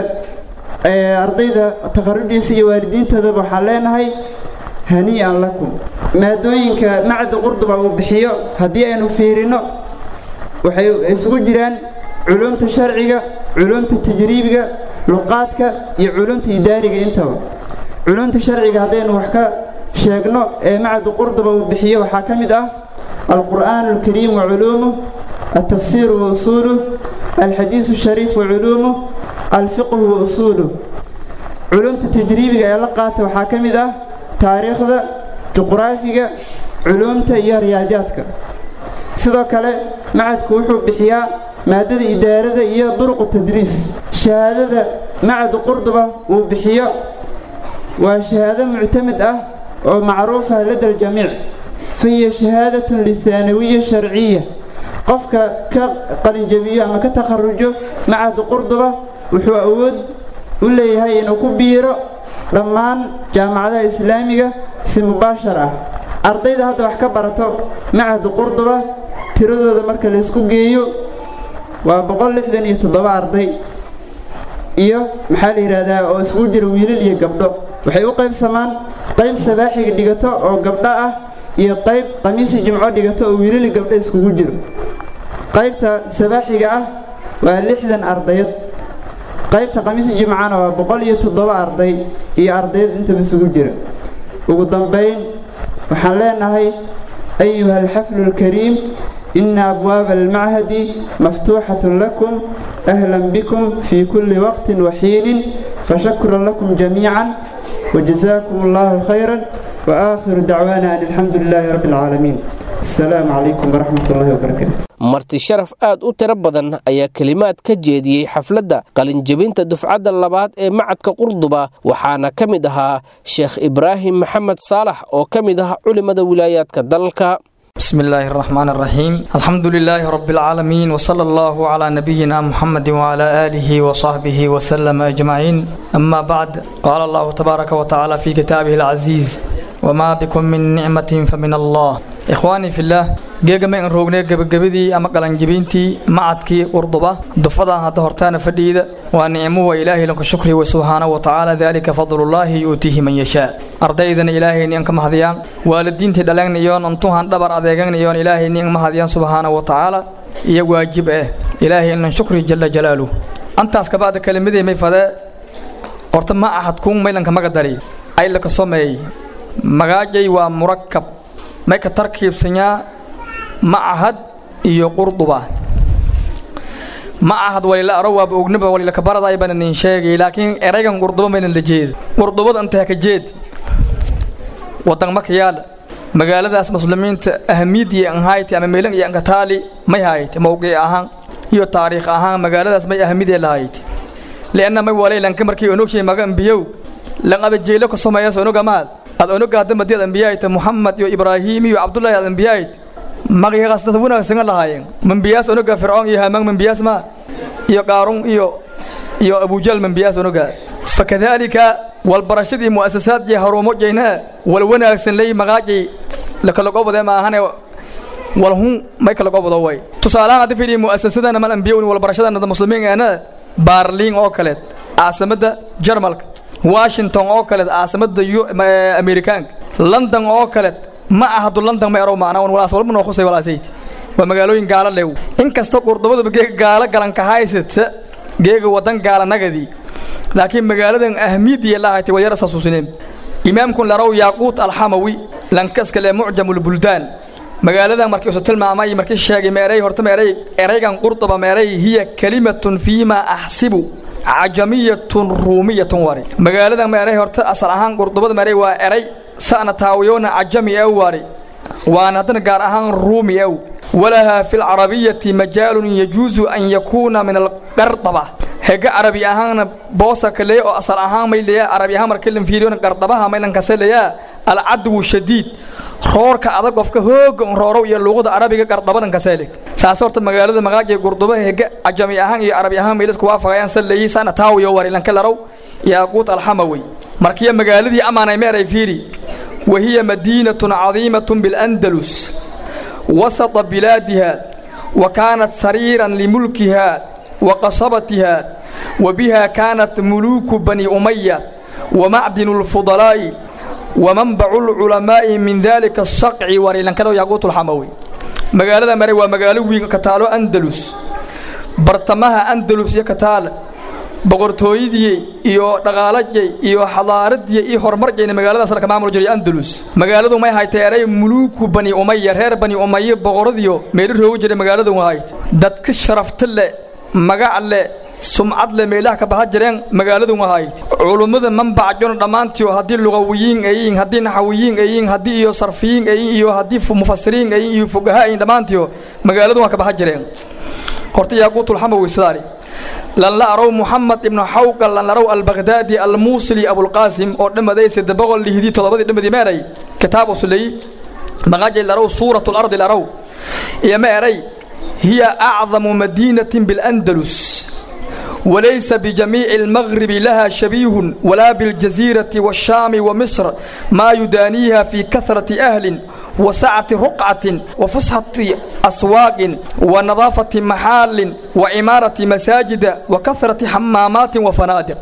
ardayda takharujaysa iyo waalidiintoodaba waxaan leenahay hanii'an lakum maadooyinka macda qurduba uu bixiyo haddii aynu fiirino waxay isugu jiraan culuumta sharciga culuumta tajriibiga luqaadka iyo culuumta idaariga intaba culuumta sharciga haddaynu wax ka sheegno ee macdu qurduba uu bixiyo waxaa ka mid ah alqur'aan alkariim wa culuumuh altafsiir wa usuuluh alxadiisu shariif wa culuumuh alfiqhu wa usuuluh culuumta tajriibiga ee la qaata waxaa ka mid ah taariikhda juqraafiga culuumta iyo riyaadaadka sidoo kale macadku wuxuu bixiyaa maadada idaarada iyo duruqu tadriis shahaadada macadu qurduba uu bixiyo waa shahaado muctamid ah oo macruufa lada aljamiic fahiya shahaadatun lihaanawiya sharciya qofka ka qalinjabiyo ama ka takharujo macadu qurduba wuxuu awood u leeyahay inuu ku biiro dhammaan jaamacadaha islaamiga si mubaashar ah ardayda hadda wax ka barato macadu qurduba tiradooda marka la isku geeyo waa boqol lixdan iyo toddoba arday iyo maxaa la yidhaahdaa oo isugu jira wiilal iyo gabdho waxay u qaybsamaan qayb sabaaxiga dhigato oo gabdho ah iyo qayb qamiisi jimco dhigato oo wiilal iyo gabdho iskugu jiro qaybta sabaaxiga ah waa lixdan ardayad qaybta qamiisi jimcana waa boqol iyo toddoba arday iyo ardayad intaba isugu jira ugu dambayn waxaan leenahay ayuha alxaflu alkariim ina abwaaba almachadi maftuuxatun lakum ahlan bikum fii kulli waqtin waxiinin fashakran lakum jamiican wajazaakum allahu khayran waakhiru dacwaana an alxamdu lilaahi rabbi alcaalamiin asalaamu calaykum waraxmat ullahi wabarakaatu marti sharaf aad u tiro badan ayaa kelimaad ka jeediyey xafladda qalinjebinta dufcadda labaad ee macadka qurduba waxaana ka mid ahaa sheekh ibraahim maxamed saalax oo ka mid ah culimada wilaayaadka dalka بسم الله الرحمن الرحيم الحمد لله رب العالمين وصلى الله على نبينا محمد وعلى آله وصحبه وسلم أجمعين أما بعد قال الله تبارك وتعالى في كتابه العزيز وما بكم من نعمة فمن الله إخواني في الله geega ma in roognay gebagabadii ama qalanjibintii macadkii qurduba dufadan hadda hortaana fadhiida waa nicmo wa ilaahay lanku shukri wa subxaanahu wa tacaala daalika fadlullaahi yuutiihi man yashaa ardaydana ilaahay nin ka mahadiyaan waalidiintii dhaleen iyoon antuhan dhabar adeegan iyoon ilaahay nin mahadiyaan subxaanahu wa tacaala iyo waajib eh ilaahay inlan shukri jalla jalaaluh antaas kabacda kelimadii may fadee horta ma ahad kuun maylanka maga dari ayla ka someey magaajay waa murakab may ka tarkiibsanyaa macahad iyo qurduba macahad walila aro waaba ognaba walila kabaradaay bana nin sheegay laakiin eraygan qurduba maynan la jeed qurdubada intee ka jeed wadan marka yaala magaaladaas muslimiinta ahamiyadii an hayti ama meelan iyo ankataali may hayti mowqic ahaan iyo taariikh ahaan magaaladaas may ahamidee lahayti lianna may walay lanka markii onogshay maga ambiyow lan ada jeelo ka someeyas onogamaad ad onoga hadda madiyad ambiyayta muxamed iyo ibraahim iyo cabdullaahi ad ambiyayt magayaas dad wanaagsan lahaayeen mambiyaas onoga fircoon iyo hamaan mambiyaas ma iyo qaarun iyo iyo abujal mambiyaas onoga fakadalika walbarashadii mu'asasaad iyo harumo jeyna wal wanaagsan lay magaajay la kala gobode ma ahane wal hun may kala gobodo way tusaalahaan hadda fiiriyo mu'asasadana mal ambiyowni walbarashadana muslimiin ana baarliin oo kale caasimada jarmalka washington oo kale caasimada amerikaanka london oo kale ma ahadu london ma ero maana wan walaas walba noo khusay walaasayd waa magaalooyin gaala lew inkastoo qurdubadaba geega gaala galanka haysata geega wadan gaala nagadii laakiin magaaladan ahmiyadii lahaytay waa yar isasuusineen imaamkun larow yaaquut alxamawi lankaska le mucjamulbuldaan magaaladan markii isu tilmaamay markii sheegay meeray horta meeray eraygan qurduba meeray hiya kalimatun fiima axsibu cajamiyatun ruumiyatun wari magaaladan meeray horta asal ahaan qurdubada meeray waa eray sa'na taawiyoona cajami ee wari waan haddana gaar ahaan ruumi ow walahaa fi lcarabiyati majaalun yajuusu an yakuuna min alqardaba hega carabi ahaanna boosa kaleya oo asal ahaan may leeyaa carabi ahaan markii lan fiiriyo qardabaha maylan kase leeyaa alcadwu shadiid roorka adag qofka hooga un roorow iyo luuqada carabiga qardabadan kaseele saas horta magaalada magaaja gurduba hega cajami ahaan iyo carabi ahaan maylasku waafaqayaan salleeyi sana taawiyo warilanka larow yaaquut alxamawey markiya magaaladii amaanay meeray fiiri wahiya madiinatun cadiimatun bilandalus wasata bilaadiha wa kaanat sariiran limulkiha wa qasabatiha wa biha kaanat muluuku bani umaya wa macdinu lfudalaa'i ومنبع العلماء من ذلك الصقع وريلان كانوا ياقوت الحموي magaalada mare waa magaalo weyn ka taalo andalus bartamaha andalus iyo ka taal boqortooyadii iyo dhaqaalajay iyo xadaaradii iyo horumarjayna magaaladaas la maamul jiray andalus magaaladu may hayteeray muluuku bani umaya reer bani umaya boqoradiyo meel roogu jiray magaaladu wahayd dadka sharafta leh magac leh sumcad le meelaha ka baxa jireen magaaladu wahayd culummada manbacjon dhammaantii haddii luqawiyiin ayiin haddii naxawiyiin ayiin haddii iyo sarfiyiin ayiin iyo haddii mufasiriin ayiin iyo fugaha ayiin dhammaantii magaaladu waa ka baxa jireen horta yaaquutulxamawi sidaani lan la arow muxamed ibnu xawqal lan larow albagdaadi almuusili abulqaasim oo dhammaday sadde boqol lihdii toddobadii dhammadii meeray kitaab uslay maqaajay larow suuratu lardi larow iyo ma eray hiya acdamu madiinatin bilandalus وليس بجميع المغرب لها شبيه ولا بالجزيرة والشام ومصر ما يدانيها في كثرة أهل وسعة رقعة وفسحة أسواق ونظافة محال وعمارة مساجد وكثرة حمامات وفنادق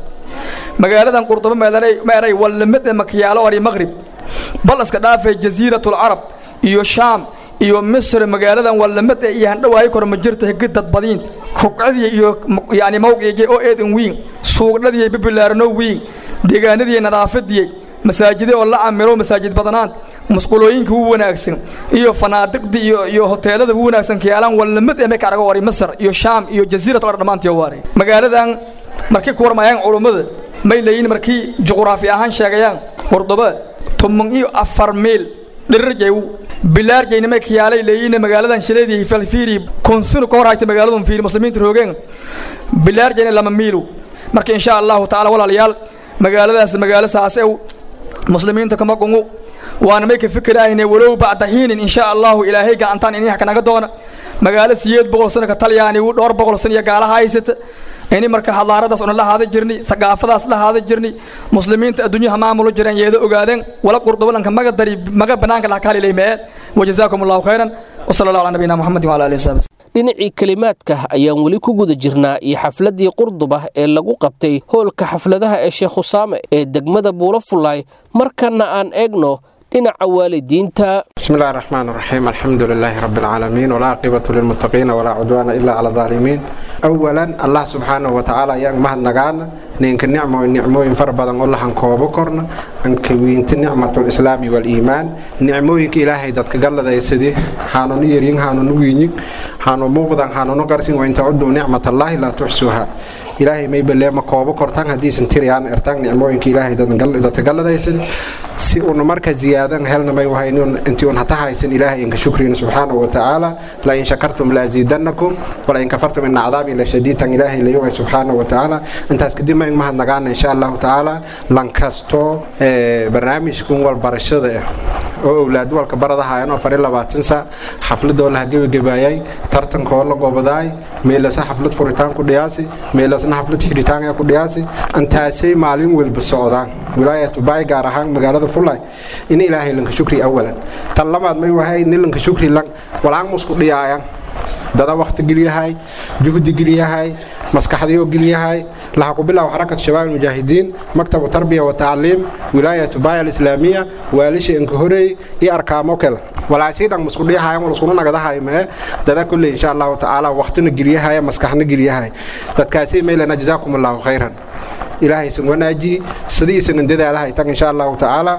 مقالة قرطبة ما يري ولمد مكيالة وري مغرب بل اسكدافة جزيرة العرب إيو شام iyo misr magaaladan walamad iyo handhawaayo kor ma jirta hegidad badiin ruqcadii iyo yani mawqigii oo eedan wiin suuqdhadii bibilaarno wiin deegaanadii nadaafadii masaajide oo la camiro masaajid badanaan musqulooyinka u wanaagsan iyo fanaadiqdii iyo iyo hoteelada u wanaagsan kiyaalan walamad ee ka arago wari misr iyo shaam iyo jasiirad oo dhamaantii waare magaaladan markii ku warmayaan culummada may leeyihiin markii juqraafi ahaan sheegayaan qurduba toban iyo afar miil dhirirjay bilaarjayna may kiyaalay leeyihiin magaaladan shileedii falfiiri konsunu ka hor haytay magaaladun fiiri muslimiinta roogeen bilaarjayna lama miilu marka insha allahu tacaala walaalayaal magaaladaas magaalo saasew muslimiinta kama qungu waana may ka fikiraahayne walow bacda xiinin insha allahu ilaahay gacantaan inay kanaga doona magaalo siyeed boqol sano ka talyaani dhowr boqol sano iyo gaalaha haysata ini marka hadaaradaas una la haada jirnay thaqaafadaas la haada jirnay muslimiinta adduunyaha maamulo jireen yeeda ogaadeen wala qurdubalanka maga dari maga banaanka la kaalilay mee wajazaakum allahu khayran wasala allahu ala nabiyina muxamedin wala alihi wasaxbi dhinacii kelimaadka ayaan weli ku guda jirnaa iyo xafladdii qurduba ee lagu qabtay hoolka xafladaha ee sheekh husaame ee degmada buulo fullaay markana aan eegno dhinaca waalidiinta بسم الله الرحمن الرحيم الحمد لله رب العالمين والعاقبة للمتقين ولا عدوان إلا على الظالمين أولا الله سبحانه وتعالى yang mahad nagaana ninka nicmo nicmooyin fara badan oo lahan koobo korna an kawiinta nicmatul islaami wal iimaan nicmooyinka ilaahay dadka galladaysadii haanunu yaryin haanunu wiinyin haanu muuqdan haanunu qarsin wa inta cuduu nicmatallahi laa tuxsuha ilaahay may baleema koobo kortan haddiisan tiriyaan ertaan nicmooyinka ilaahay dadka galladaysadii si uuna marka ziyaadan helna may wahay intii un hata haysan ilaahay inka shukriina subxaanahu watacaala la in shakartum la aziidannakum wala in kafartum ina cadaabi la shadiidan ilaahay la yogay subxaanahu watacaala intaas kadib ma mahad nagaana insha allahu tacaala lankasto barnaamijkan walbarashada ah oo owlaad walka baradahayan oo fari labaatan sa xafladoo laha gebagebaayay tartankoo la gobadaay meelasa xaflad furitaan ku dhiyaasi meelasna xaflad xiritaan ku dhiyaasi antaasay maalin walba socdaan wilaayatu baay gaar ahaan magaalada fulay in ilaahay lanka shukri awalan tan lamaad may wahay in lanka shukri lan walaan musku dhiyaayan dada waqti geliyahay juhdi geliyahay maskaxdiyoo geliyahay laha ku bilow xarakat shabaab mujaahidiin maktabu tarbiya wa tacliim wilaayatu baaya alislaamiya waalisha inka horey iyo arkaamo kale walaasii dhan musku dhiyahayan wal iskuna nagadahay mee dada kulley insha allahu tacaala waqtina geliyahaya maskaxna geliyahay dadkaasi maylana jazaakum allahu khayran ilaahay isan wanaaji sidii isan dadaalahay tag insha allahu tacaala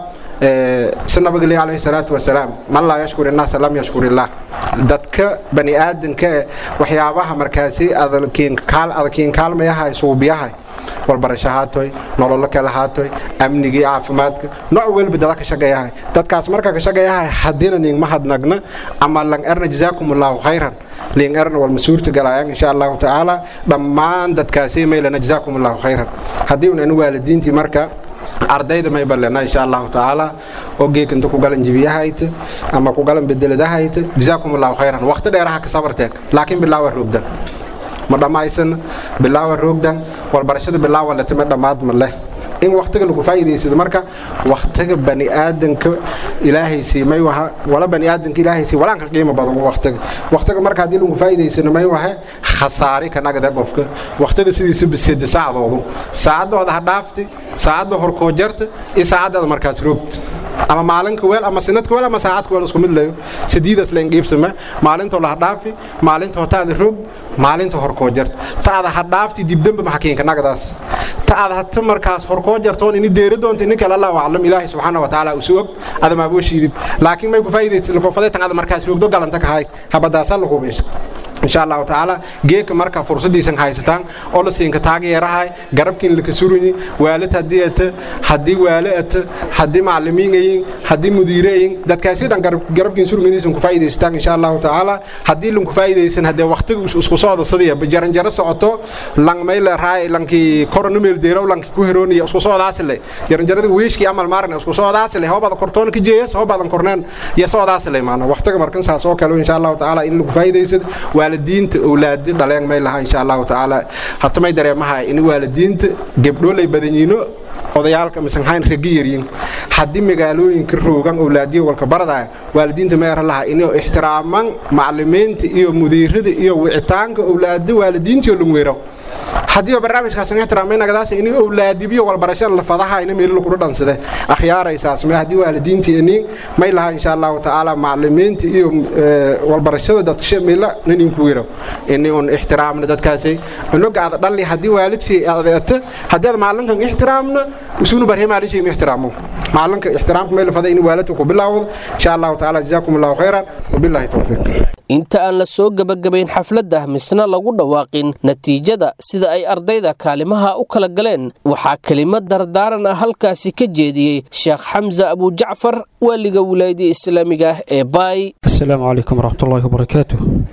si nabageli calayhi salaatu wasalaam man laa yashkur innaasa lam yashkur illaah dadka bani aadanka waxyaabaha markaasi adkiin kaalmayahay suubiyahay walbarasho haatoy nololo kale haatoy amnigii caafimaadka nooc welba dada ka shaqeeyahay dadkaas marka ka shaqeeyahay haddiina ning mahadnagna ama lang erna jazaakum allahu khayran ling erna wal masuurta galayaan insha allahu tacaala dhammaan dadkaasi maylana jazaakum allahu khayran haddii un anu waalidiintii marka ardayda may balena insha allahu tacaala oo geekinta ku galan jibiyahayta ama ku galan bedeladahayta jazaakum allahu khayran waqti dheeraha ka sabarteen laakiin bilaawa roogdan ma dhammaysan bilaawa roogdan walbarashada bilaawa letime dhammaad ma leh in waktiga lagu faa'iidaysado marka waktiga bani aadanka ilaahay siimay waha wala bani aadanka ilaahay sii walaanka qiimo badan waktiga waktiga marka haddii lagu faa'iidaysano may wahe khasaari ka nagada qofka waktiga sidiisa bisida saacdoodu saacadooda ha dhaafti saacadda horkoo jarta iyo saacaddaada markaas roogta ama maalinka weel ama sinadka weel ama saacadka weel isku mid leyo sidiidaas leen qiibsama maalintoo la hadhaafi maalinta taada roog maalinta horkoo jarta taada hadhaafti dibdamba maxakiinka nagadaas taada hata markaas horkoo jartoon ini deeri doonta ini kale allahu aclam ilaahi subxaana watacaala usu og adama abooshiidib laakiin may ku faa'iidaysa lakofadaytan ada markaas roogdo galanta kahayd habadaasa la hubeysa insha allahu tacaala geeka marka fursadiisan haysataan oo la siinka taageerahay garabkiin laka suruyi waalid haddii ata haddii waale ata haddii macalimiinayin haddii mudiireyin dadkaasi dhan garabkiin suruginiisan ku faa'iidaysataan insha allahu tacaala haddii lanku faa'iidaysan haddee waqtiga isku socda sidii jaranjaro socoto lang mayle raay lankii korona meeldeerow lanki ku herooniya isku socdaasile jaranjarada wiishkii amal maaran isku socdaasile hobada kortoon ka jeeyas hobadan korneen iyo socdaasile maana waqtiga markan saas oo kale insha allahu tacaala in lagu faa'iidaysado waalidiinta owlaadi dhaleen may laha insha allahu tacaala hata may dareemaha in waalidiinta gebdhoolay badanyiino odayaalka misanhayn ragi yaryin haddii magaalooyinka roogan owlaadiyo walka baradaya waalidiinta meera laha inay ixtiraaman macalimiinta iyo mudiirada iyo wicitaanka owlaada waalidiintiyo lungwero haddii barnaamijkaas ixtiraamay nagadaas in owlaadibiyo walbarashada la fadaha ina meel lagu dhansade akhyaaraysaas ma haddii waalidiinta inin may laha insha allahu tacaala macalimiinta iyo walbarashada dadka meela nin ku wiro in un ixtiraamna dadkaasi unuga aad dhali haddii waalidsi adeeta haddii aad macalinkan ixtiraamna usunu barhe maalinshii ixtiraamo macalinka ixtiraamka meel faday in waalidka ku bilaawdo insha allahu tacaala jazaakum allahu khayran wabillahi tawfiiq inta aan la soo gebagabayn xafladda misna lagu dhawaaqin natiijada sida ay ardayda kaalimaha u kala galeen waxaa kelimad dardaaran ah halkaasi ka jeediyey sheekh xamse abujacfar waaliga wilaayada islaamiga ah ee baay السلام عليكم ورحمة الله وبركاته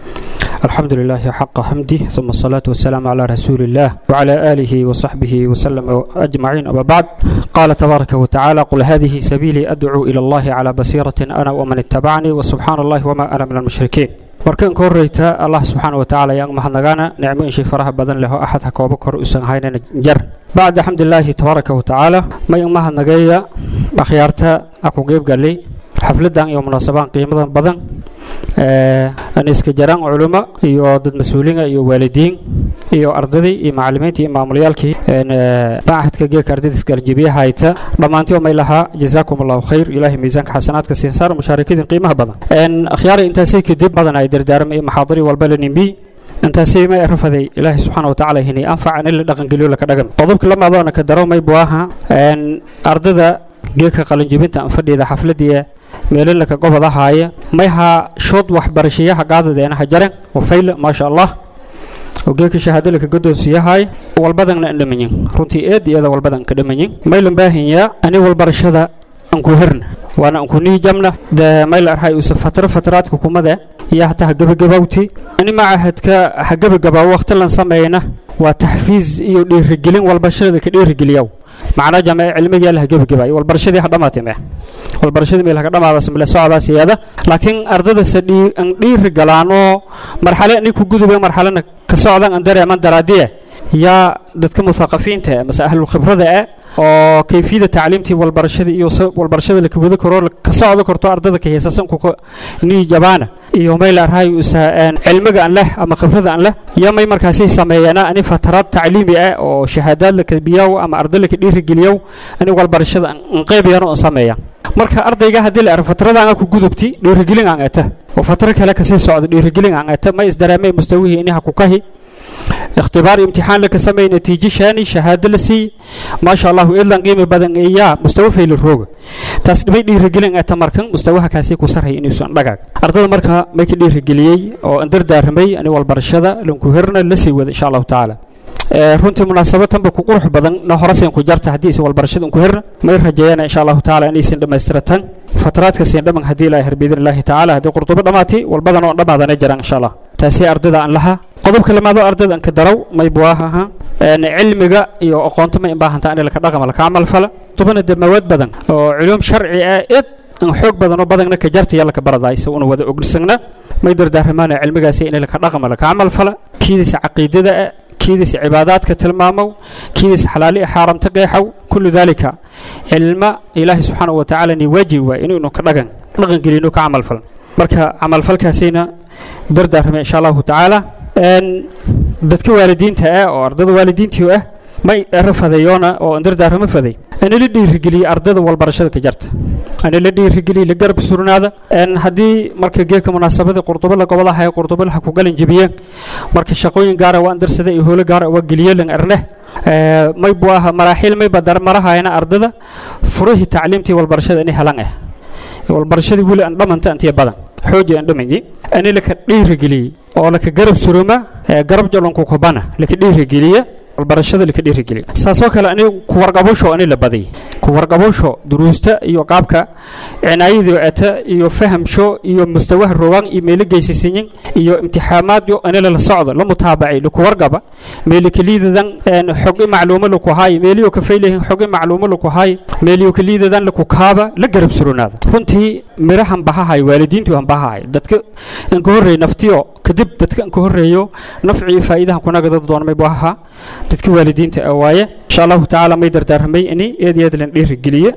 الحمد لله حق حمده ثم الصلاة والسلام على رسول الله وعلى آله وصحبه وسلم أجمعين أما بعد قال تبارك وتعالى قل هذه سبيلي أدعو إلى الله على بصيرة أنا ومن اتبعني وسبحان الله وما أنا من المشركين markan ka horreyta allah subxaana watacaala ayaan mahadnagaana nicmo inshii faraha badan leho axad ha kooba kor usan haynana jar bacda xamdilaahi tabaaraka watacaala mayan mahadnageeya akhyaarta a ku qeybgalay xafladan iyo munaasabaan qiimadan badan aan iska jaraan culimo iyo dad mas-uuliina iyo waalidiin iyo ardadii iyo macalimiintii iyo maamulayaalkii macahadka geeka ardayda isgaarjibiya hayta dhammaantii oo may lahaa jazaakum allahu khayr ilaahay miisaanka xasanaadka siinsaar mushaarikadin qiimaha badan akhyaara intaasay kadib badan ay dardaarma iyo maxaadari walba la nimbi intaasay may rafaday ilaahay subxaana watacaala hinay anfacan in la dhaqangeliyo laka dhagan qodobka lamadoona ka daro may buaha ardada geeka qalinjibinta aan fadhiida xafladii meelalaka gobadahaaya mayha shood waxbarashayaha qaadadeenaha jaren wafayla maasha allah ogeeka shahaadalaka gadoonsiyahay walbadanna an dhamayin runtii eed iyada walbadan ka dhamayin maylan baahanyaa ani walbarashada anku herna waana anku niijamna de mayla arhay usa fatro fatraadka kumade iyo hataa hagabagabawti ani macahadka hagabagabaawo waqti lan sameeyna waa taxfiiz iyo dhiirigelin walbarashada ka dhiirigeliyaw macnaa jamee cilmiga la hagabagabay walbarashadii ha dhamaatay mee walbarashadii meel haga dhamaadaas male socdaas iyada laakiin ardadasa aan dhiiri galaanoo marxale nin ku gudubay marxalena ka socdan aan dareeman daraadiye yaa dadka muthaqafiinta mase ahlul khibrada ah oo kayfiyada tacliimtii walbarashada iyo walbarashada la wada karo ka socdo karto ardada ka heesasan ku ni jabaana iyo mayl arhay usa cilmiga aan leh ama khibrada aan leh iyo may markaasay sameeyana ani fataraad tacliimi ah oo shahaadaad la kadbiyaw ama arday la ka dhiirigeliyow ani walbarashada aan qayb yaro aan sameeya marka ardayga haddii la arko fatradan ku gudubti dhiirigelin aan ata oo fatro kale kasii socdo dhiirigelin aan ata ma isdareemay mustawihii inaha ku kahi اختبار امتحان لك سمي نتيجة شاني شهادة لسي ما شاء الله إلا قيمة بدن إياه مستوى في الروج تصدمي دي رجلين أتمركن مستواها كاسي كسره إني سون دقاق أرض المركة ميك دي رجليي أو أندر دارمي أنا والبرشدة لنكوهرنا لسي إن شاء الله تعالى runtii munaasabadanba ku qurux badan na horasen ku jarta haddii is walbarashada ku herna may rajeeyana insha allahu tacaala inaysan dhammaystiratan fataraadka siin dhaman haddii ilaahay har biidin illaahi tacaala haddii qurdubo dhammaatay walbadan oo dhammaadana jiraan insha allah taasi ardayda aan lahaa qodobka lamaadoo ardayda aan ka daraw may buwaahaha cilmiga iyo aqoonto ma in baahanta in laka dhaqama laka camal fala tubana dee mawaad badan oo culuum sharci ah id in xoog badan oo badanna ka jarta yalla ka baradaaysa una wada ognisagna may dardaaramaana cilmigaasi in laka dhaqama laka camal fala kiidisa caqiidada ah kiidisa cibaadaadka tilmaamow kiidisa xalaali xaaramta qeexow kullu daalika cilma ilaahi subxaanahu watacaala ni waajib waay inaynu ka dhaqan dhaqan gelino ka camal falan marka camalfalkaasina dardaarmay insha allahu tacaala dadka waalidiinta ah oo ardada waalidiintii ah may rafadeeyoona oo dardaaramo faday ana la dhiirigeliye ardada walbarashada ka jarta ana la dhiirigeliye la garab surnaada haddii marka geedka munaasabada qurdubada gobolaha ee qurdubalaha ku galan jebiyeen marka shaqooyin gaara waa andarsada iyo howlo gaara waa geliye lan arneh may buu aha maraaxiil may badar marahayna ardada furihii tacliimtii walbarashada inay helan ah walbarashadii weli aan dhamanta antiya badan xooji aan dhamanyi ani laka dhiirigeliye oo laka garab suruma garab jalonku kubana laka dhiirigeliye walbarashada laka dhiirigeliye saasoo kale ani ku warqabosho ani la baday ku warqabosho duruusta iyo qaabka cinaayadii eta iyo fahamsho iyo mustawaha rogaan iyo meelo geysisiyin iyo imtixaamaadyo ani la socdo la mutaabacay laku warqaba meeli kaliidadan xogi macluumo laku haay meeliyo ka faylahin xogi macluumo laku haay meeliyo kaliidadan laku kaaba la garab surunaada runtii mirahan bahahay waalidiintu han bahahay dadka in ka horreey naftiyo kadib dadka in ka horreeyo nafci iyo faa'iidahan kunaga dad doonmay bahaha dadka waalidiinta ah waaye insha allahu tacaala may dardaarmay ini eed eed lan dhiirigeliye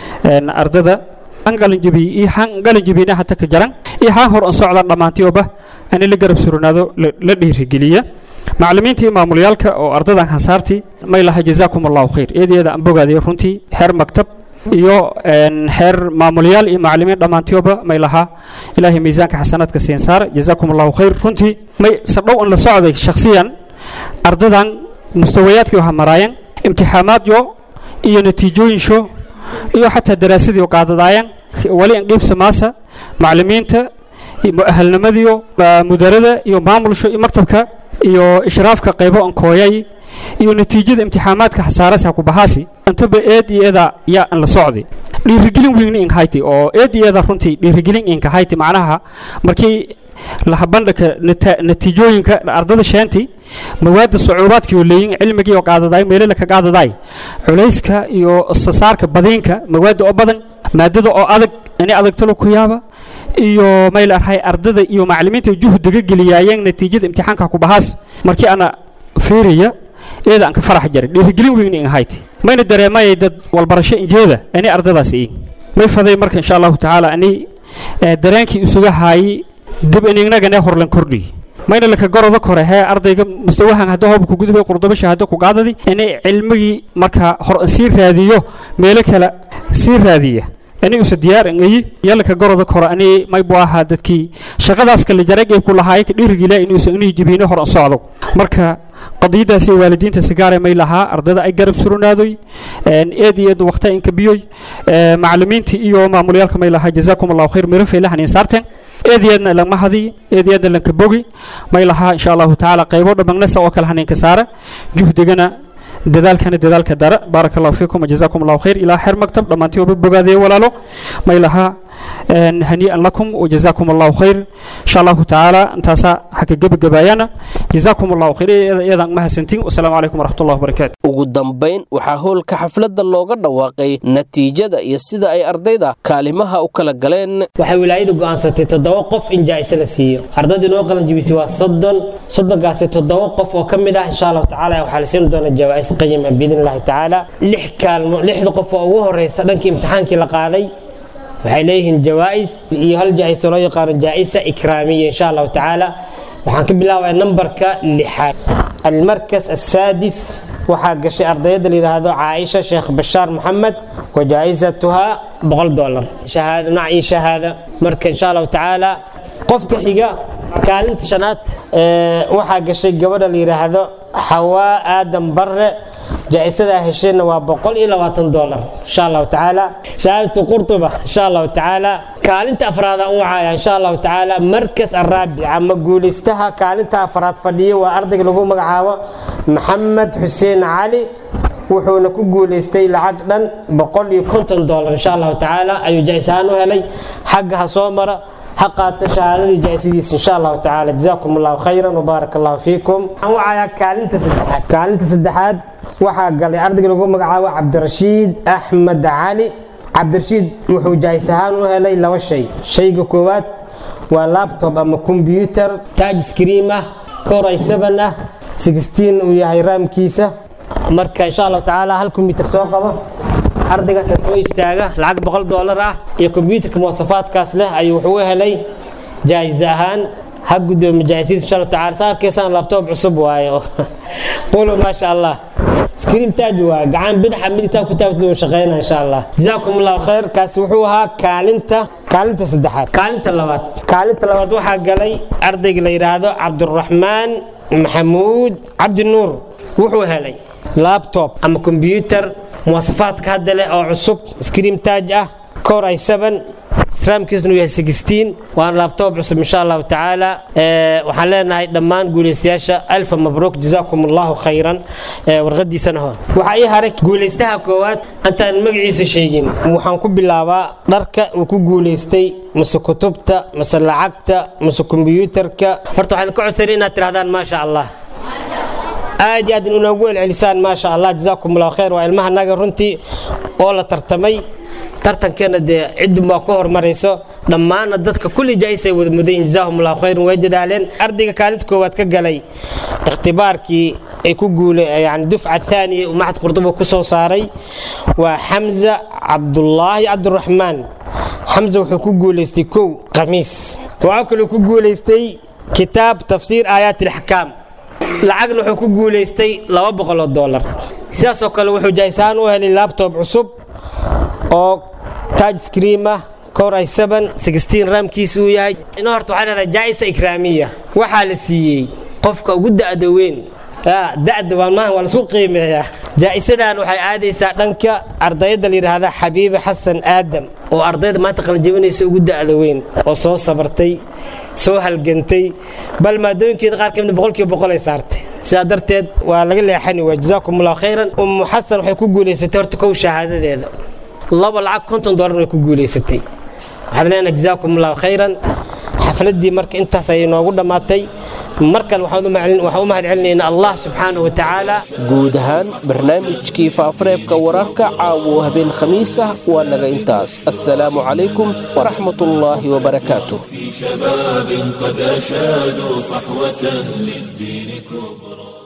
ardada han qalinjabiye iyo han qalinjabiyena hata ka jaran iyo han hor an socdan dhammaantioba ani la garab surnaado la dhiirigeliye macallimiinta iyo maamulyaalka oo ardadan hansaartii may laha jazaakum allahu khayr eed eeda aan bogaadaya runtii xeer maktab iyo xeer maamulyaal iyo macallimiin dhammaantioba may lahaa ilaahay miisaanka xasanaadka siin saara jazaakum allahu khayr runtii may sadhow an la socday shakhsiyan ardadan mustawayaadkii waxa maraayeen imtixaamaadyo iyo natiijooyinsho iyo xataa daraasadii qaadadaayeen wali in qiibsa maasa macallimiinta mu'ahalnimadiyo mudarada iyo maamulsho iyo maktabka iyo ishraafka qaybo an kooyay iyo natiijada imtixaamaadka xasaarasa ku bahaasi intaba eed iyo eeda yaa an la socday dhiirigelin weyn in hayti oo eed iyo eeda runtii dhiirigelin inka hayti macnaha markii lahabandhaka natiijooyinka ardada sheenti mawaadda sucuubaadkii oo leeyin cilmigii oo qaadadaay meelala ka qaadadaay culayska iyo sasaarka badiinka mawaadda oo badan maadada oo adag inay adagtalo ku yaaba iyo mayl arhay ardada iyo macallimiinta juhdiga geliyaayeen natiijada imtixaanka ku bahaas markii ana fiiriya eeda aan ka farax jaray dhiirigelin weyn in hayti mayna dareemayay dad walbarasho injeeda inay ardadaas iin may faday marka insha allahu tacaala ani dareenkii isuga haayay dib inignagane horlan kordhiy mayna laka gorodo kore hee ardayga mustawahan hadda hoob ku gudubay qurdobo shahaado ku qaadadi inay cilmigii marka hor sii raadiyo meelo kale sii raadiya ani usa diyaar ngayi yalaka gorodo kore ani may bu ahaa dadkii shaqadaas kale jaragay ku lahaay ka dhiirigila inuusa inii jibiino hor socdo marka qadiyadaasi waalidiinta sigaare may lahaa ardada ay garab surunaadoy eed iyo eed waqta inka biyoy macallimiinta iyo maamulyaalka may lahaa jazaakum allahu khayr miro faylahan insaarteen eed iyo eedna lagma hadiy eed iyo eedna lanka bogi may lahaa insha allahu tacaala qaybo dhammagnasa oo kale haninka saara juhdigana dadaalkana dadaalka dara baaraka allahu fiikum wajazaakum allahu khayr ilaa xeer maktab dhammaantii oba bogaadaya walaalo may lahaa hanii'an lakum wajazaakum allahu khayr insha allahu tacaala intaasaa haka gebagabaayana jazaakum allahu khayr iyadaan mahadsantiin wasalaamu calaykum waraxmatullahi wabarakaatu ugu dambayn waxaa howlka xafladda looga dhawaaqay natiijada iyo sida ay ardayda kaalimaha u kala galeen waxay wilaayadu go'aansatay toddoba qof in jaa'ise la siiyo ardayda inoo qalan jibisay waa soddon soddonkaasi toddoba qof oo ka mid ah insha allahu tacaala waxaa la siin doonaa jawaa'is qayima biidni illahi tacaala lix kaalmo lixda qof oo ugu horeysa dhankii imtixaankii la qaaday waxay leeyihiin jawaa'is iyo hal jaa'iso loo yaqaano jaa'isa ikraamiya insha allahu tacaala waxaan ka bilaabaya nambarka lixaad almarkas asaadis waxaa gashay ardayda la yidhaahdo caaisha sheekh bashaar maxamed wa jaa'isatuhaa boqol dolar shahaado nacii shahaada marka insha allahu tacaala qofka xiga kaalinta shanaad waxaa gashay gabadha la yidhaahdo xawaa aadan barre jaa-isadaa hesheenna waa boqol iyo labaatan dolar insha allahu tacaala shahaadatu qurtuba insha allahu tacaala kaalinta afraada u wacaya insha allahu tacaala markas araabic ama guulaystaha kaalinta afraad fadhiyo waa ardayga lagu magacaabo maxamed xuseen cali wuxuuna ku guulaystay lacag dhan boqol iyo konton dolar insha allahu tacaala ayuu jaa-is ahaan u helay xagga ha soo mara ha qaata shahaadadii jaa-isadiisa insha allahu tacaala jazaakum allahu khayran wabaarak allahu fiikum waxaan wacayaa kaalinta saddexaad kaalinta saddexaad waxaa galay ardayga lagu magacaabo cabdirashiid axmed cali cabdirashiid wuxuu jaa-is ahaan u helay laba shay shayga koowaad waa laptop ama combyuter taj scream ah coray seven ah sixteen uu yahay raamkiisa marka insha allahu tacaala hal combyuter soo qabo ardaygaasa soo istaaga lacag boqol doolar ah iyo kombyuutarka muwasafaadkaas leh ayuu wuxuu u helay jaa-is ahaan ha gudoomi jaa-isadiisa insha allahu tacala saa arkaysaan labtoob cusub waaye qulu maasha allah screen taaj waa gacan bidaxa midigtaa ku taabtid uu shaqeynaa insha allah jazaakum allahu khayr kaasi wuxuu ahaa kaalinta kaalinta saddexaad kaalinta labaad kaalinta labaad waxaa galay ardayga la yidhaahdo cabduraxmaan maxamuud cabdinuur wuxuu helay laptop ama combyuter muwasafaadka hadda leh oo cusub screen taaj ah core i seven stramkiisnu yahay sixteen waana labtoob cusub insha allahu tacaala waxaan leenahay dhammaan guulaystayaasha alfa mabruuk jazaakum allahu khayran warqadiisana ho waxaa ii haray guulaystaha koowaad intaan magaciisa sheegin waxaan ku bilaabaa dharka uu ku guulaystay mase kutubta mase lacagta mase kombiyuutarka horta waxaan ka codsanay inaad tirahdaan maasha allah aad iyo aad inoogu celcelisaan maasha allah jazaakum allahu khayr waa ilmahanaga runtii oo la tartamay tartankeena dee cidun baa ku horumarayso dhammaana dadka kulli jaa-isay wada mudayin jazaahum allahu khayran way dadaaleen ardayga kaalinta koowaad ka galay ikhtibaarkii ay ku guule yani dufca thaaniya uu maxad qurduba ku soo saaray waa xamza cabdullaahi cabdiraxmaan xamza wuxuu ku guulaystay kow khamiis waxaa kaloo ku guulaystay kitaab tafsiir aayaat ilaxkaam lacagna wuxuu ku guulaystay laba boqoloo doolar sidaasoo kale wuxuu jaahisaan u helay labtob cusub oo taj scream ah core i seven sixteen raamkiisa uu yahay ina horta waxaa leedahay jaa'isa ikraamiya waxaa la siiyey qofka ugu da'da weyn da'da maalmahan waa laisku qiimeeyaa jaa'isadan waxay aadaysaa dhanka ardayda la yidhaahda xabiibe xasan aadam oo ardayda maanta qalinjabinaysa ugu da'da weyn oo soo sabartay soo halgantay bal maadooyinkeeda qaar kamid boqolkiiba boqol ay saartay sidaa darteed waa laga leexani waa jazaakum allahu khayran ummu xasan waxay ku guulaysatay horta kow shahaadadeeda laba lacag konton doolar way ku guulaysatay waxaad leenahay jazaakum allahu khayran xafladdii marka intaas ayay noogu dhammaatay mar kale waxaan u mahad celinaynaa allah subxaanahu wa tacaala guud ahaan barnaamijkii faafareebka wararka caawo habeen khamiis ah waa naga intaas assalaamu calaykum waraxmatullaahi wabarakaatuh شباب قد أشادوا صحوة للدين كبرى